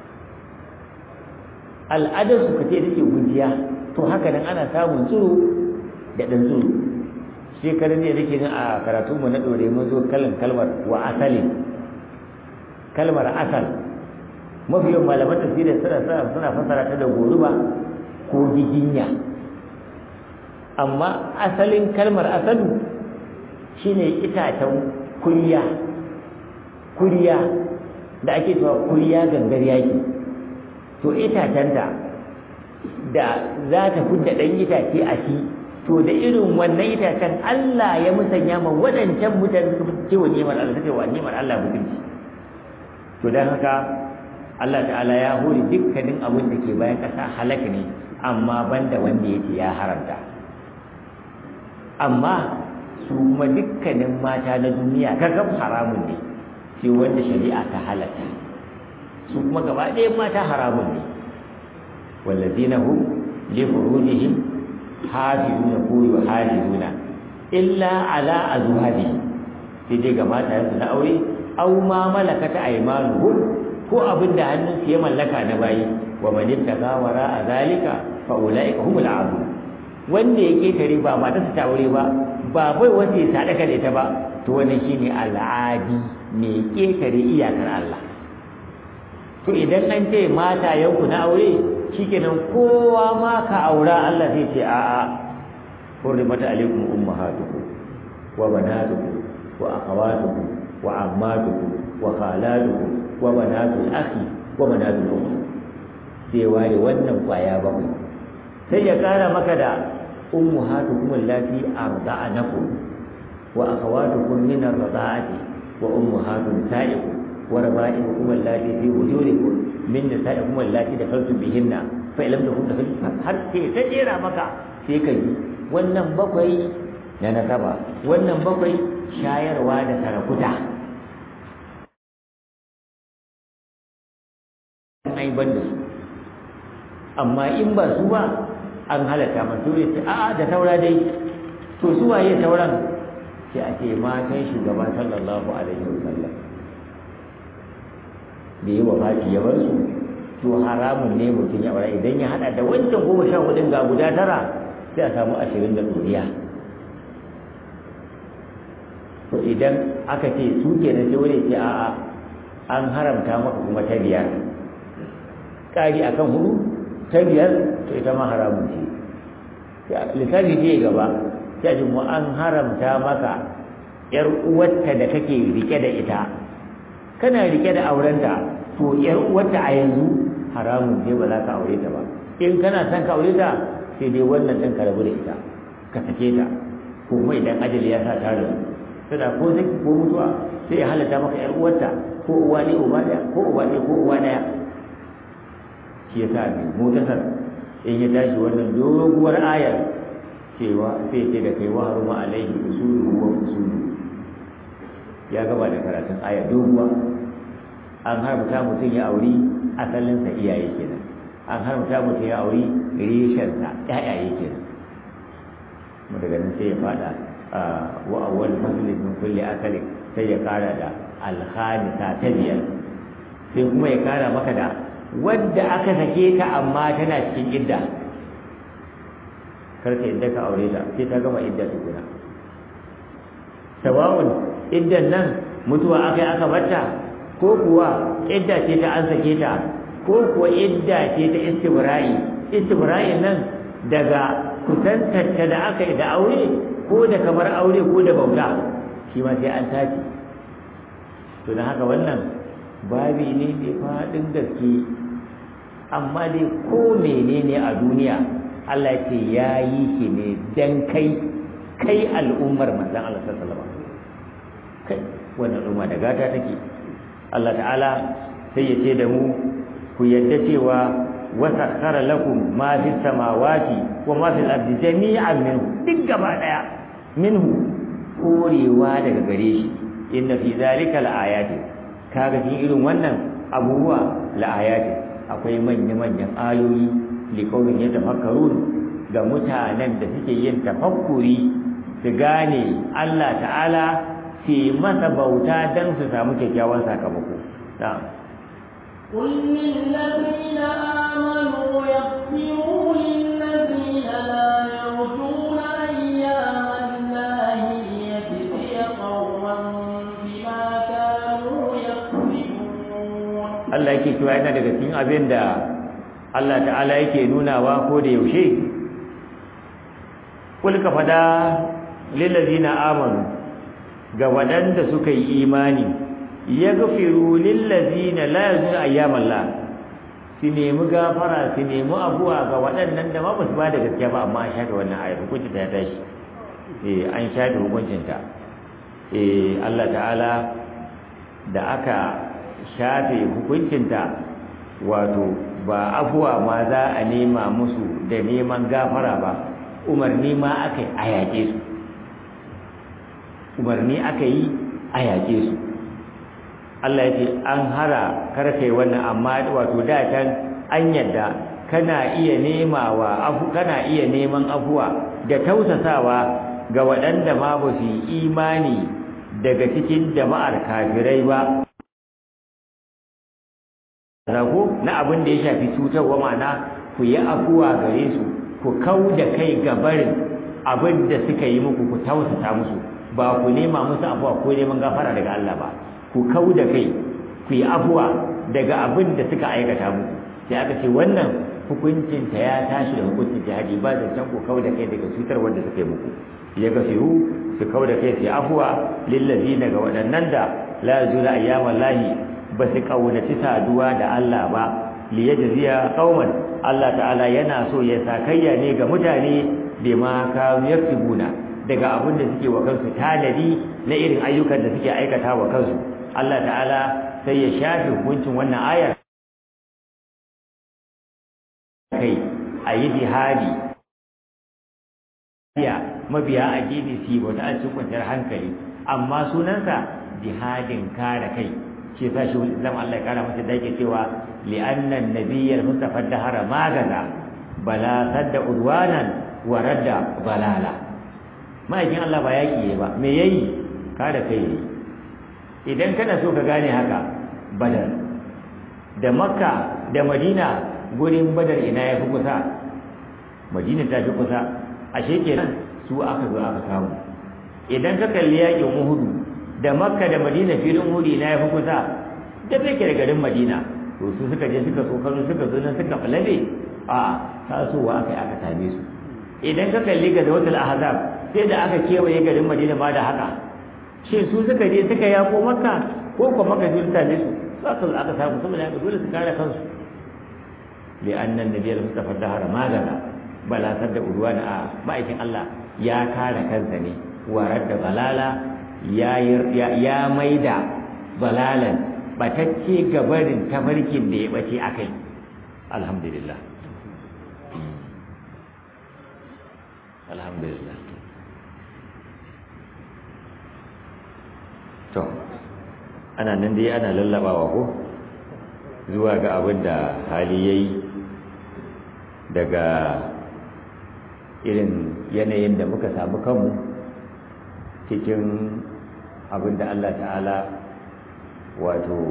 al'adarsu ka ce take gujiya to haka nan ana samun tsiro da ɗan tsiro shekarun ne nake nan a karatunmu na ɗore mun zo kalin kalmar wa asalin kalmar asal mafi yawan malaman tafsirin suna suna fassara ta da goruba ko giginya amma asalin kalmar asalu shine itacen kuriya kuriya da ake cewa kuriya gangar yaki to itacenta da za ta fudda ɗan itace a shi to da irin wannan itacen Allah ya musanya ma waɗancan mutane suka fi cewa nemar Allah suka wa nemar Allah mutunci to don haka Allah ta'ala ya hori dukkanin abin da ke bayan ƙasa halaka ne amma banda wanda yake ya haramta amma su kuma dukkanin mata na duniya kakaf haramun ne sai wanda shari'a ta halatta su kuma gaba ɗaya mata haramun ne wallazina hum li furujihim hafizuna ko yuhafizuna illa ala azwaji sai dai ga mata yanzu na aure aw ma malakata aymanuhum ko abin da hannun su ya mallaka na bayi wa man ittaqa wara zalika fa ulaika humul aadun wanda ya ketare ba matarsa ta aure ba ba bai wanda ya sadaka da ita ba to wannan shine al'adi mai ketare iyakar Allah to idan an ce mata yanku na aure shikenan kowa ma ka aura Allah zai ce a'a hurrimat alaikum ummahatukum wa banatukum wa akhawatukum wa ammatukum wa khalatukum wa banatul akhi wa banatul ukht sai ware wannan kwaya bakwai sai ya kara maka da ummahatukum allati arda'anakum wa akhawatukum min ar-rada'ati wa ummahatu nisa'ikum wa raba'ibukum allati fi wujurikum min nisa'ikum allati dakhaltum bihinna fa lam takun dakhaltum har sai ta jera maka sai ka ji wannan bakwai na nasaba wannan bakwai shayarwa da sarakuta ai ban da su amma in ba su ba an halatta masu ya ce a'a da taura dai to su waye tauran sai a ce matan shugaba sallallahu alaihi wasallam da yi wafati ya bar su to haramun ne mutum ya bara idan ya hada da wancan goma sha hudun ga guda tara sai a samu ashirin da ɗoriya to idan aka ce su ke na sai wani ce a'a an haramta maka kuma ta biyar ƙari akan hudu ta biyar to ita ma haramun ce lissafi ce gaba sai a mu an haramta maka yar uwarta da kake rike da ita kana rike da aurenta to yar uwarta a yanzu haramun ce ba za ka aure ta ba in kana son ka aure ta sai dai wannan ɗin ka rabu da ita ka sake ta ko kuma idan ajali ya sa ta rabu tana ko zaki ko mutuwa sai ya halatta maka yar uwarta ko uwa ne uba daya ko uba ne ko uwa daya shi yasa ne mutasar in ya tashi wannan doguwar ayar cewa sai ce da kai wa haruma alaihi usulu wa usulu ya gaba da karatun aya doguwa an haramta mutum ya auri asalinsa iyaye kenan an haramta mutum ya auri reshensa ƴaƴaye kenan mu daga nan sai ya fada wa awwal faslin min kulli akalin sai ya kara da alhamisa ta biyar sai kuma ya kara maka da wadda aka sake ta amma tana cikin idda karka idda ka aure ta sai ta gama idda tukuna sawa'un iddan nan mutuwa akai aka barta ko kuwa idda ce ta an sake ta ko kuwa idda ce ta istibra'i istibra'in nan daga kusantarta da aka yi da aure ko da kamar aure ko da bauta shi ma sai an tace to don haka wannan babi ne mai faɗin gaske amma dai ko menene a duniya Allah ce ya yi shi ne dan kai kai al'ummar manzan Allah sallallahu alaihi kai wannan al'umma da gata take Allah ta'ala sai ya ce da mu ku yadda cewa wasakhara lakum ma fi samawati wa ma fil ardi jami'an minhu duk gaba daya minhu korewa daga gare shi inna fi zalika laayatin kaga cikin irin wannan abubuwa laayatin akwai manya manyan ayoyi li qaumin yatafakkarun ga mutanen da suke yin tafakkuri su gane Allah ta'ala ke masa bauta dan su samu kyakkyawan sakamako na'am قل للذين آمنوا يغفروا للذين لا يرجون أيام الله ليجزي قوما بما كانوا يكسبون Allah yake cewa yana daga cikin abin da Allah ta'ala yake nunawa ko da yaushe kul ka fada lillazina amanu ga waɗanda suka yi imani yaghfiru lillazina la yarjuna ayyamallah su nemi gafara su nemi abuwa ga waɗannan da ma ba su ba da gaskiya ba amma an shafe wannan ayar hukunci ta tashi eh an shafe hukuncin ta eh Allah ta'ala da aka shafe hukuncin ta wato ba abuwa ma za a nema musu da neman gafara ba umarni ma aka yi a yaƙe su umarni aka yi a yaƙe su Allah ya ce an hara karkai wannan amma wato da can an yadda kana iya nemawa afu kana iya neman afuwa da tausasawa ga waɗanda ma ba su yi imani daga cikin jama'ar kafirai ba rago na abin da ya shafi cutarwa ma'ana ku yi afuwa gare su ku kau da kai ga barin abin da suka yi muku ku tausasa musu ba ku nema musu afuwa ko neman gafara daga Allah ba ku kau da kai ku yi afuwa daga abin da suka aikata muku sai aka ce wannan hukuncin ta ya tashi da hukuncin jihadi ba zancen ku kau da kai daga cutar wanda suka yi muku ya gafiru su kau da kai su yi afuwa lillazina ga waɗannan da la yazuna ayyaman lahi ba su kaunaci saduwa da Allah ba liyajziya qauman Allah ta'ala yana so ya sakayya ne ga mutane bima kanu yaktubuna daga abin da suke wa kansu tanadi na irin ayyukan da suke aikata wa kansu Allah ta'ala sai ya shafe hukuncin wannan ayar kai a yi jihadi ya mabiya a gini su wata a cikin kwanciyar hankali amma sunansa jihadin kare kai shi yasa shi Islam Allah ya kara masa dake cewa li'anna an-nabiyyal mustafa dahara magaza bala sadda udwanan wa radda balala ma'aikin Allah ba yaki ba me yayi kare kai ne idan kana so ka gane haka badar da makka da madina gurin badar ina ya fi kusa madina ta fi kusa ashe kenan su aka zo aka samu idan ka kalli yakin uhudu da makka da madina filin hudi na ya fi kusa da ke da garin madina to su suka je suka tsokano suka zo nan suka falabe a tasowa aka yi aka same su idan ka kalli ga zawatul ahzab sai da aka kewaye garin madina ma da haka shi su suka je suka yako makka ko kuma makka sun same su aka zo aka samu saboda haka dole su kare kansu li annan nabiyul mustafa dahara magana bala sadda urwana a ma'aikin Allah ya kare kansa ne warar da balala ya ya maida balalan batacce gabarin tafarkin da ya bace akai alhamdulillah alhamdulillah to ana nan dai ana lallabawa ko zuwa ga abin da hali yayi daga irin yanayin da muka samu kanmu cikin abin da Allah ta'ala wato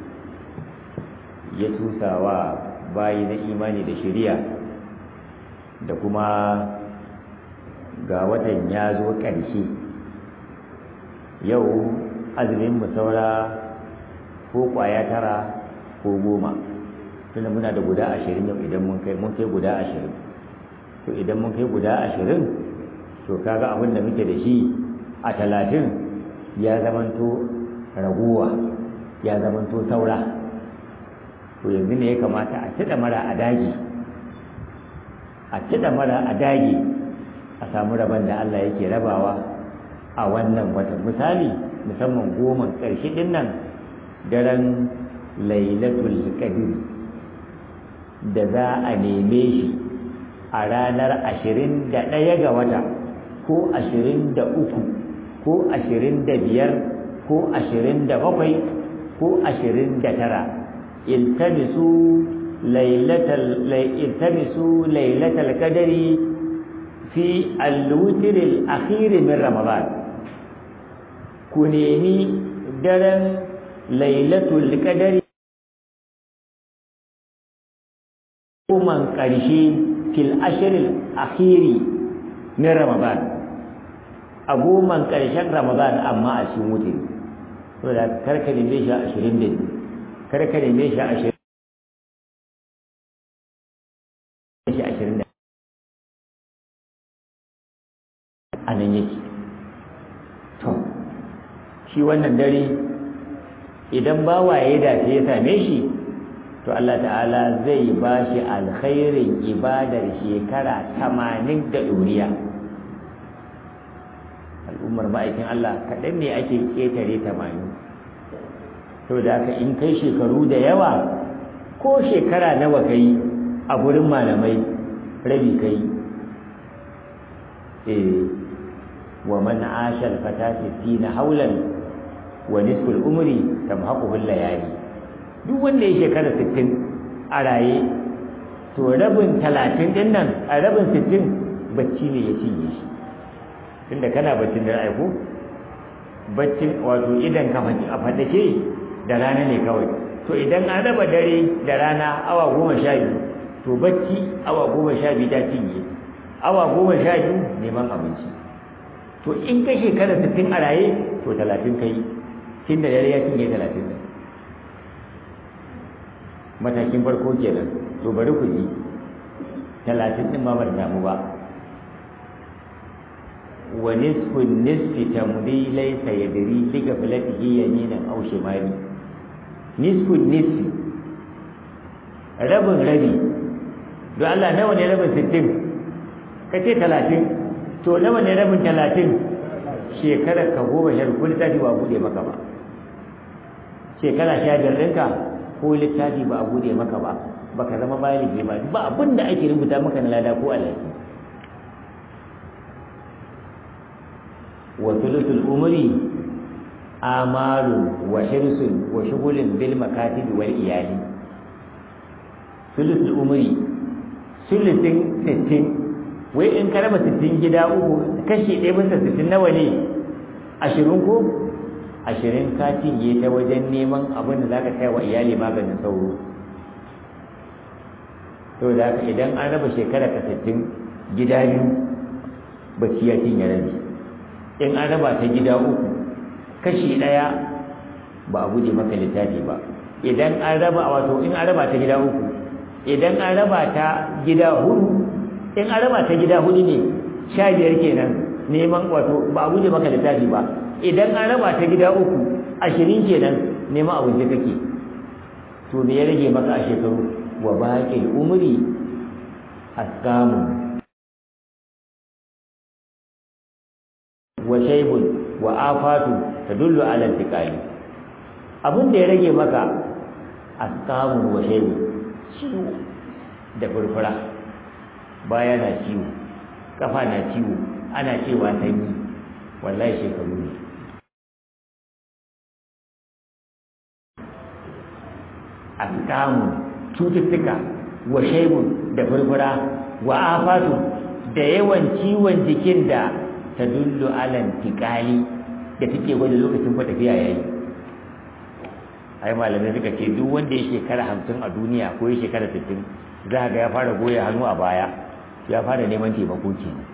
ya tusawa bayi na imani da shari'a da kuma ga watan ya zo ƙarshe yau azumin mu saura ko ƙwaya tara ko goma tunda muna da guda ashirin yau idan mun kai mun kai guda ashirin to idan mun kai guda ashirin to kaga abin da muke da shi a talatin ya zamanto raguwa ya zamanto saura to yanzu ne ya kamata a ci mara a dagi a ci mara a dagi a samu rabon da Allah yake rabawa a wannan watan misali musamman goma ƙarshe din nan daren lailatul qadr da za a neme shi a ranar ashirin da ɗaya ga wata ko ashirin da uku ko ashirin da biyar ko ashirin da bakwai ko ashirin da tara iltamisu lailatal qadri fi al-witr al-akhir min ramadan ku nemi daren lailatul qadri kuman ƙarshe fil ashirin akhiri min ramadan a goman ƙarshen ramadan amma a cikin wuce saboda karka neme shi a ashirin da biyu karka neme shi a ashirin shi ashirin da a nan yake to shi wannan dare idan bawaye da ya same shi to Allah ta'ala zai ba shi alkhairin ibadar shekara tamanin da ɗoriya al'ummar ma'aikin Allah kaɗan ne ake ƙetare tamanin to da haka in kai shekaru da yawa ko shekara nawa kai a gurin malamai rabi kai eh wa man asha al-fata 60 haulan wa nisful umri tamhaquhu al-layali duk wanda ya shekara sittin a raye to rabin talatin din nan a rabin sittin bacci ne ya cinye shi tunda kana baccin da aiko baccin wato idan ka a fadake da rana ne kawai to idan an raba dare da rana awa goma sha biyu to bacci awa goma sha biyu ta cinye awa goma sha biyu neman abinci to in ka shekara sittin a raye to talatin kai tun da dare ya cinye talatin da matakin farko kenan to bari ku ji talatin din ma ba damu ba wa nisfu nisfi tamdi laysa yadri li gaflatihi yaminan aw shimali nisfu nisfi rabin rabi don Allah nawa ne rabin sittin ka ce talatin to nawa ne rabin talatin shekarar ka goma sha ko littafi ba bude maka ba shekara sha biyar ɗinka ko littafi ba a bude maka ba baka zama baligi ba ba abin da ake rubuta maka na lada ko alaki wa thuluthul umri amalun wa hirsun wa shughulin bil makatib wal iyali thuluthul umri thuluthin sittin wai in ka raba sittin gida uku kashi ɗaya bisa sittin nawa ne ashirin ko ashirin ka cinye ta wajen neman abin da za ka kai wa iyali maganin sauro to da haka idan an raba shekara ka sittin gida biyu bacci ya cinye rabi in an raba ta gida uku kashi ɗaya ba a guje maka littafi ba idan an raba wato in an raba ta gida uku idan an raba ta gida hudu in an raba ta gida hudu ne sha biyar kenan neman wato ba a guje maka littafi ba idan an raba ta gida uku ashirin kenan neman abinci kake to me ya rage maka a shekaru wa baƙin umri asqamu wa shaybun wa afatu tadullu ala intiqali abin da ya rage maka asqamun wa shaybu ciwo da furfura baya na ciwo kafa na ciwo ana cewa sanyi wallahi shekaru ne asqamun cututtuka wa shaibun da furfura wa afatu da yawan ciwon jikin da ta dullu alan tikali da take gwada lokacin fa tafiya yayi ai malamai suka ce duk wanda ya shekara hamsin a duniya ko ya shekara sittin za ga ya fara goya hannu a baya ya fara neman taimako kenan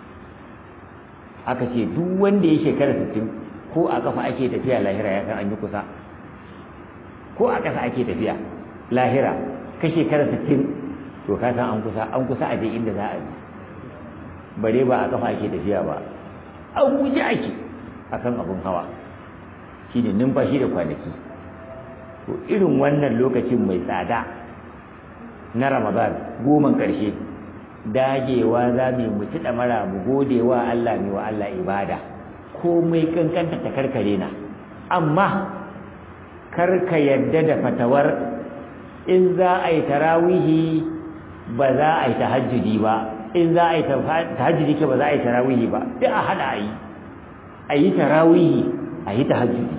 aka ce duk wanda ya shekara sittin ko a kafa ake tafiya lahira ya san an yi kusa ko a ƙasa ake tafiya lahira ka shekara sittin to ka san an kusa an kusa a je inda za a je bare ba a kafa ake tafiya ba an guje ake akan abun hawa shine numfashi da kwanaki to irin wannan lokacin mai tsada na ramadan goman ƙarshe dagewa za mu mutu da mara mu gode wa Allah ne wa Allah ibada komai kankanta ta karkare na amma karka yadda da fatawar in za a yi tarawihi ba za a yi tahajjudi ba in za a yi tahajjudi ke ba za a yi tarawihi ba sai a hada a yi a yi tarawihi a yi tahajjudi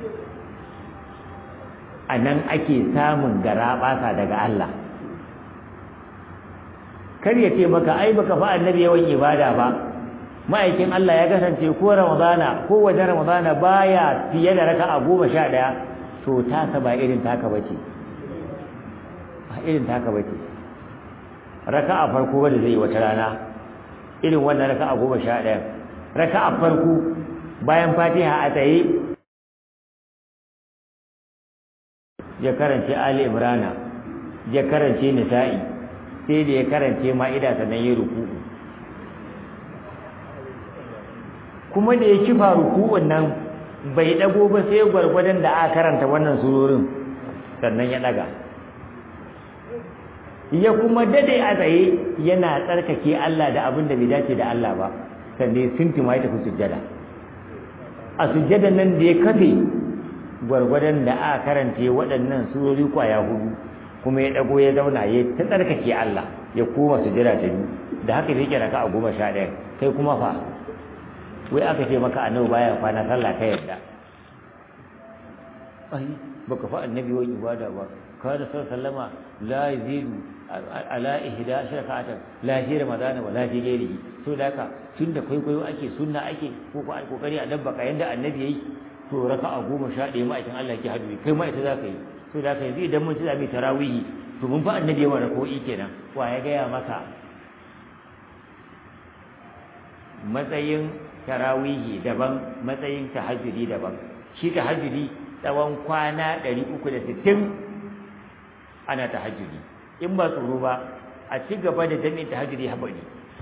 a nan ake samun garaɓasa daga Allah kar ya ce maka ai baka fa annabi yawan ibada ba ma'aikin Allah ya kasance ko Ramadana ko wajen Ramadana baya fiye da raka'a goma sha ɗaya to tasa ba irin taka bace ba irin taka bace raka'a farko wanda zai yi wata rana irin wannan raka'a goma sha ɗaya raka'a farko bayan fatiha a tsaye ya karance ali imrana ya karance nisa'i sai da ya karance ma'ida sannan ya ruku'u kuma da ya kifa ruku'un nan bai dago ba sai gwargwadon da aka karanta wannan surorin sannan ya daga ya kuma dade a tsaye yana tsarkake Allah da abin da bai dace da Allah ba sannan sintima ya tafi sujjada a sujjadan nan da ya kafe gwargwadon da aka karanta waɗannan surori kwaya hudu kuma ya dago ya zauna ya ta tsarkake Allah ya koma sujjada ta biyu da haka yake raka a goma sha ɗaya kai kuma fa wai aka ce maka annabi baya kwana sallah ka yarda ai baka fa annabi wai ibada ba kada sallama la yazidu ala ihda shakatan la fi ramadan wa la fi ghairihi to da haka tunda kwaikwayo ake sunna ake ko ko kokari a dabba ka yanda annabi yayi to raka'a goma sha ɗaya ma'aikin Allah yake hadu kai ma ita za ka yi to da haka yanzu idan mun ci zamu tarawihi to mun fa annabi yawa rako'i kenan wa ya gaya maka matsayin tarawihi daban matsayin tahajjudi daban shi tahajjudi tsawon kwana 360 ana tahajjudi in ba tsoro ba a ci gaba da jami'in tahajjudi habari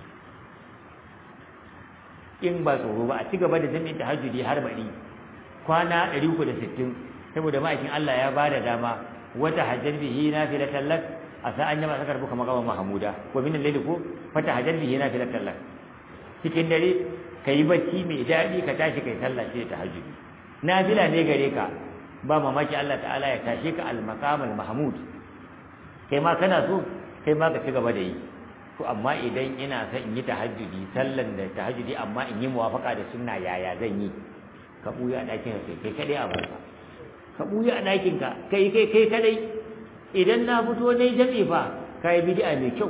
in ba tsoro ba a ci gaba da jami'in tahajjudi har bari kwana 360 saboda ma'aikin Allah ya bada dama wata hajjar bihi nafilatan lak asa an yama sakar buka maqama mahmuda ko min al-layli ko fata hajjar bihi nafilatan lak cikin dare kai bacci mai dadi ka tashi kai sallah sai tahajjudi nafila ne gare ka ba mamaki Allah ta'ala ya tashe ka al-maqam al-mahmud kai ma kana so kai ma ka ci gaba da yi to amma idan ina son in yi tahajjudi sallan da tahajjudi amma in yi muwafaka da sunna yaya zan yi ka buya a ɗakin ka kai kadai a barka ka buya a ɗakin ka kai kai kai kadai idan na fito ne jami fa kai bid'a mai kyau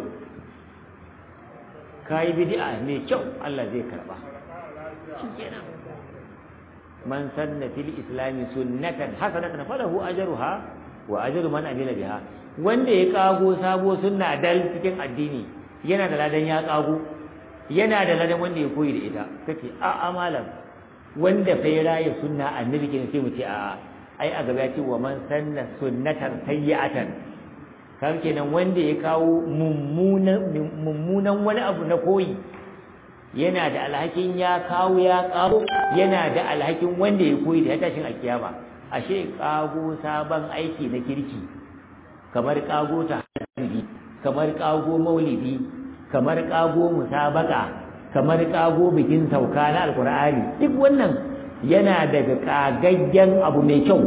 kai bid'a mai kyau Allah zai karba shikenan man sanna fil islami sunnatan hasanatan falahu ajruha wa ajru man amila biha wanda ya kago sabo sunna dal cikin addini yana da ladan ya kago yana da ladan wanda ya koyi da ita kace a amalan wanda fa ya raye sunna annabi kenan sai mu ce a ai a gaba ya ce wa man sanna sunnatan sayyi'atan kan kenan wanda ya kawo mummunan mummunan wani abu na koyi yana da alhakin ya kawo ya kawo yana da alhakin wanda ya koyi da ya tashin alkiyama ashe kago sabon aiki na kirki kamar kago ta kamar kago maulidi kamar kago musabaka kamar kago bikin sauka na alkur'ani duk wannan yana daga kagaggen abu mai kyau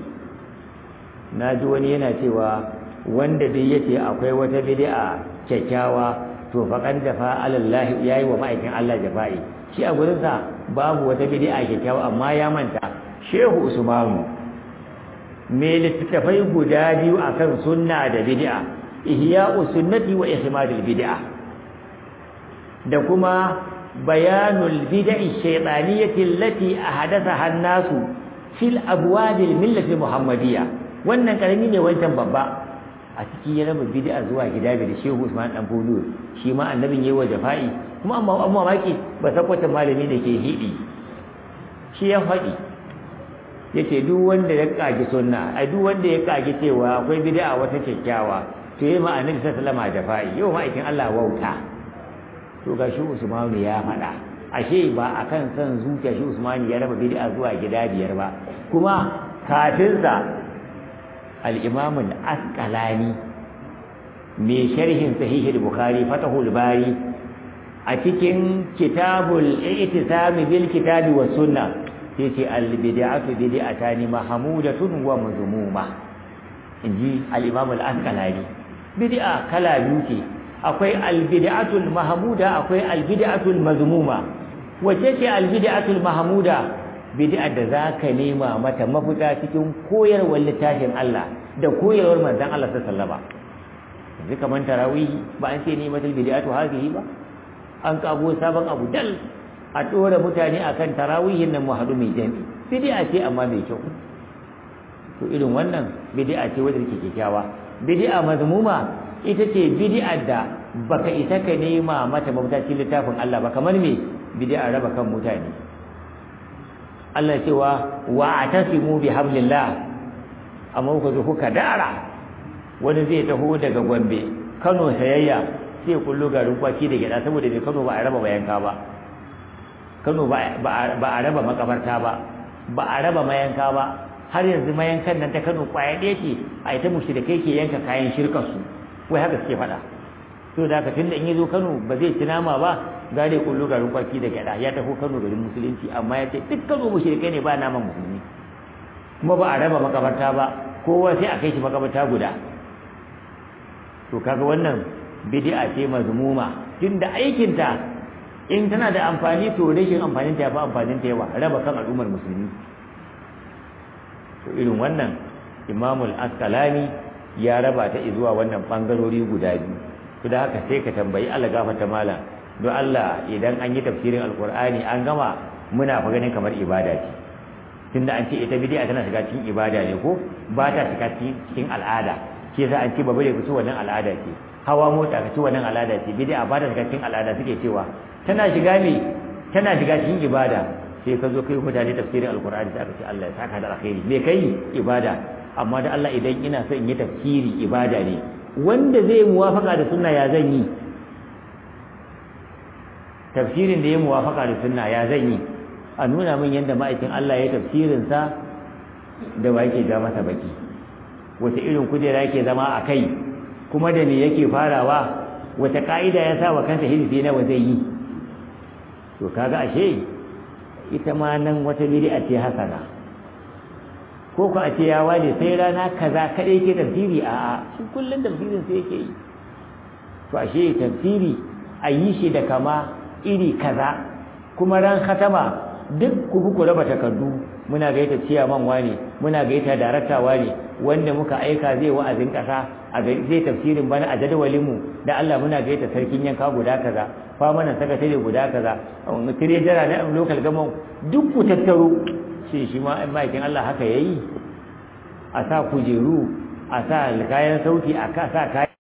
na ji wani yana cewa wanda dai yace akwai wata bid'a kyakkyawa to faqad jafa alallahi yayi wa ma'aikin Allah jafa'i shi a gurin sa babu wata bid'a kyakkyawa amma ya manta Shehu Usmanu me littattafai guda biyu akan sunna da bid'a ihya'u sunnati wa ihmadul bid'a da kuma bayanul bid'i shaytaniyati allati ahdathaha an-nasu fil abwabil millati muhammadiyya wannan karami ne wancan babba a ciki ya raba bid'a zuwa gida da Shehu Usman dan Fodo shi ma annabin yayi wa jafa'i kuma amma amma maki ba sakwata malami da ke hidi shi ya faɗi yace duk wanda ya kage sunna ai duk wanda ya kage cewa akwai bid'a wata kyakkyawa to yayi ma annabi sallallahu alaihi wasallam jafa'i yau ma'aikin Allah wauta to ga shi Usman ya faɗa ashe ba akan san zuciya shi Usman ya raba bid'a zuwa gida biyar ba kuma kafin sa al-Imam al-Asqalani mai sharhin sahih al-Bukhari Fathul Bari a cikin kitabul i'tisam bil kitabi was sunnah sai ce al-bid'atu bid'atani mahmudatun wa mazmuma inji al-Imam al-Asqalani bid'a kala biyu ce akwai albid'atul mahmuda akwai albid'atul mazmuma wace ce albid'atul mahmuda bid'a da zaka nema mata mafita cikin koyarwar littafin Allah da koyarwar manzon Allah sallallahu alaihi wasallam yanzu kaman tarawih ba an ce ne matal bid'atu hadhihi ba an kago sabon abu dal a dora mutane akan tarawihin nan muhadu mai jami bid'a ce amma mai kyau to irin wannan bid'a ce wadda take kyakkyawa bid'a mazmuma ita ce bid'ar da baka isa ka nema mata mafita cikin littafin Allah ba kamar me bid'a raba kan mutane Allah cewa wa atasimu bi hablillah amma ku zo kuka dara wani zai taho daga Gombe Kano sayayya sai kullu garin kwaki da gida saboda bai Kano ba a raba mayanka ba Kano ba a raba makabarta ba ba a raba mayanka ba har yanzu mayankan nan ta Kano kwaya ɗaya ce a ita mushrikai ke yanka kayan shirkar su wai haka suke faɗa to da haka tunda in yazo Kano ba zai ci nama ba gare kullu garin kwaki da gyada ya tafi Kano garin musulunci amma ya ce duk Kano mushrikai ne ba naman musulmi kuma ba a raba makabarta ba kowa sai a kai shi makabarta guda to kaga wannan bid'a ce mazmuma tunda aikin ta in tana da amfani to rashin amfanin ta ya fi amfanin ta yawa raba kan al'ummar musulmi to irin wannan imamul askalani ya raba ta zuwa wannan bangarori guda biyu to da haka sai ka tambayi Allah gafarta malam don Allah idan an yi tafsirin alkur'ani an gama muna fa ganin kamar ibada ce tunda an ce ita bid'a tana shiga cikin ibada ne ko ba ta shiga cikin al'ada shi yasa an ce babu da kusa wannan al'ada ce hawa mota ka ci wannan al'ada ce bid'a ba ta shiga cikin al'ada suke cewa tana shiga ne tana shiga cikin ibada sai ka zo kai mutane tafsirin alkur'ani sai aka ce Allah ya saka da alkhairi me kai ibada amma da Allah idan ina so in yi tafsiri ibada ne wanda zai muwafaka da sunna ya zan yi tafsirin da ya muwafaka da sunna ya zan yi a nuna min yadda ma'aikin Allah ya tafsirin sa da wa yake ja masa baki wata irin kujera yake zama a kai kuma da me yake farawa wata ka'ida ya sa wa kansa hizbi nawa zai yi to kaga ashe ita ma nan wata bid'a ce hasana ko ku a ce ya wale sai rana kaza kadai ke tafsiri a a shi kullun tafsirin sai yake yi to ashe tafsiri a yi shi da kama iri kaza kuma ran khatama duk ku ku raba takardu muna gaita ciyaman wane muna gaita darakta wane wanda muka aika zai wa'azin kasa a gari zai tafsirin bana a jadawalin mu da Allah muna gaita sarkin yanka guda kaza fa mana sakatare guda kaza tire jara na local government duk ku tattaro shi shi ma in ma'aikin Allah haka yayi a sa kujeru a sa kayan sauti a sa kayan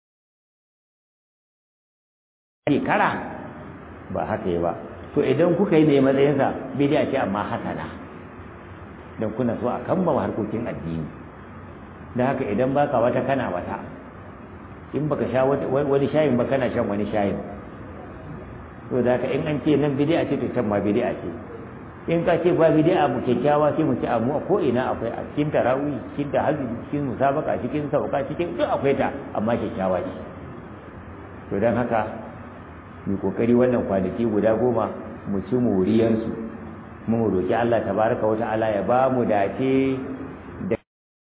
kara ba haka yi ba to idan kuka yi ne matsayinsa bidiya ce amma hasana don kuna so a kamba harkokin addini da haka idan baka wata kana wata in baka sha wani shayin ba kana shan wani shayin to da haka in an ce nan bidiya ce to can ma bidiya ce in ka ce ba bidiya mu kyakkyawa sai mu ci amu a ko ina akwai a cikin tarawih cikin tahajjud cikin musabaka cikin sauka cikin duk akwai ta amma kyakkyawa ce to dan haka mu kokari wannan kwanaki guda goma mu ci moriyarsu mu roki Allah tabaraka wa ta'ala ya ba mu dace da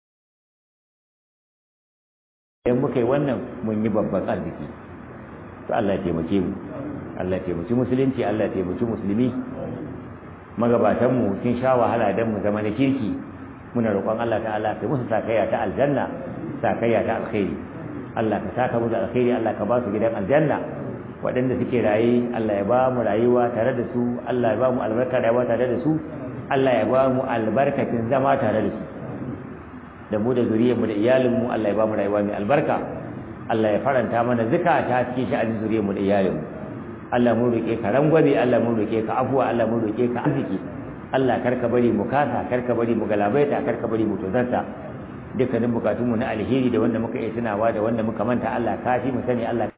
idan muka yi wannan mun yi babban arziki to Allah ya taimake mu Allah ya taimaki musulunci Allah ya taimaki musulmi magabatan mu sun sha wahala dan mu zama na kirki muna roƙon Allah ta'ala ka musu sakayya ta aljanna sakayya ta alkhairi Allah ka saka musu alkhairi Allah ka ba su gidan aljanna waɗanda suke raye Allah ya ba mu rayuwa tare da su Allah ya ba mu albarka rayuwa tare da su Allah ya ba mu albarkacin zama tare da su da mu da zuriyarmu da iyalinmu Allah ya ba mu rayuwa mai albarka Allah ya faranta mana zukata cikin sha'anin zuriyarmu da iyalinmu Allah mun roƙe ka rangwabe Allah mun roƙe ka afuwa Allah mun roƙe ka arziki Allah karka bari mu kasa karka bari mu galabaita karka bari mu tozarta dukkanin bukatunmu na alheri da wanda muka iya tunawa da wanda muka manta Allah ka fi mu sani Allah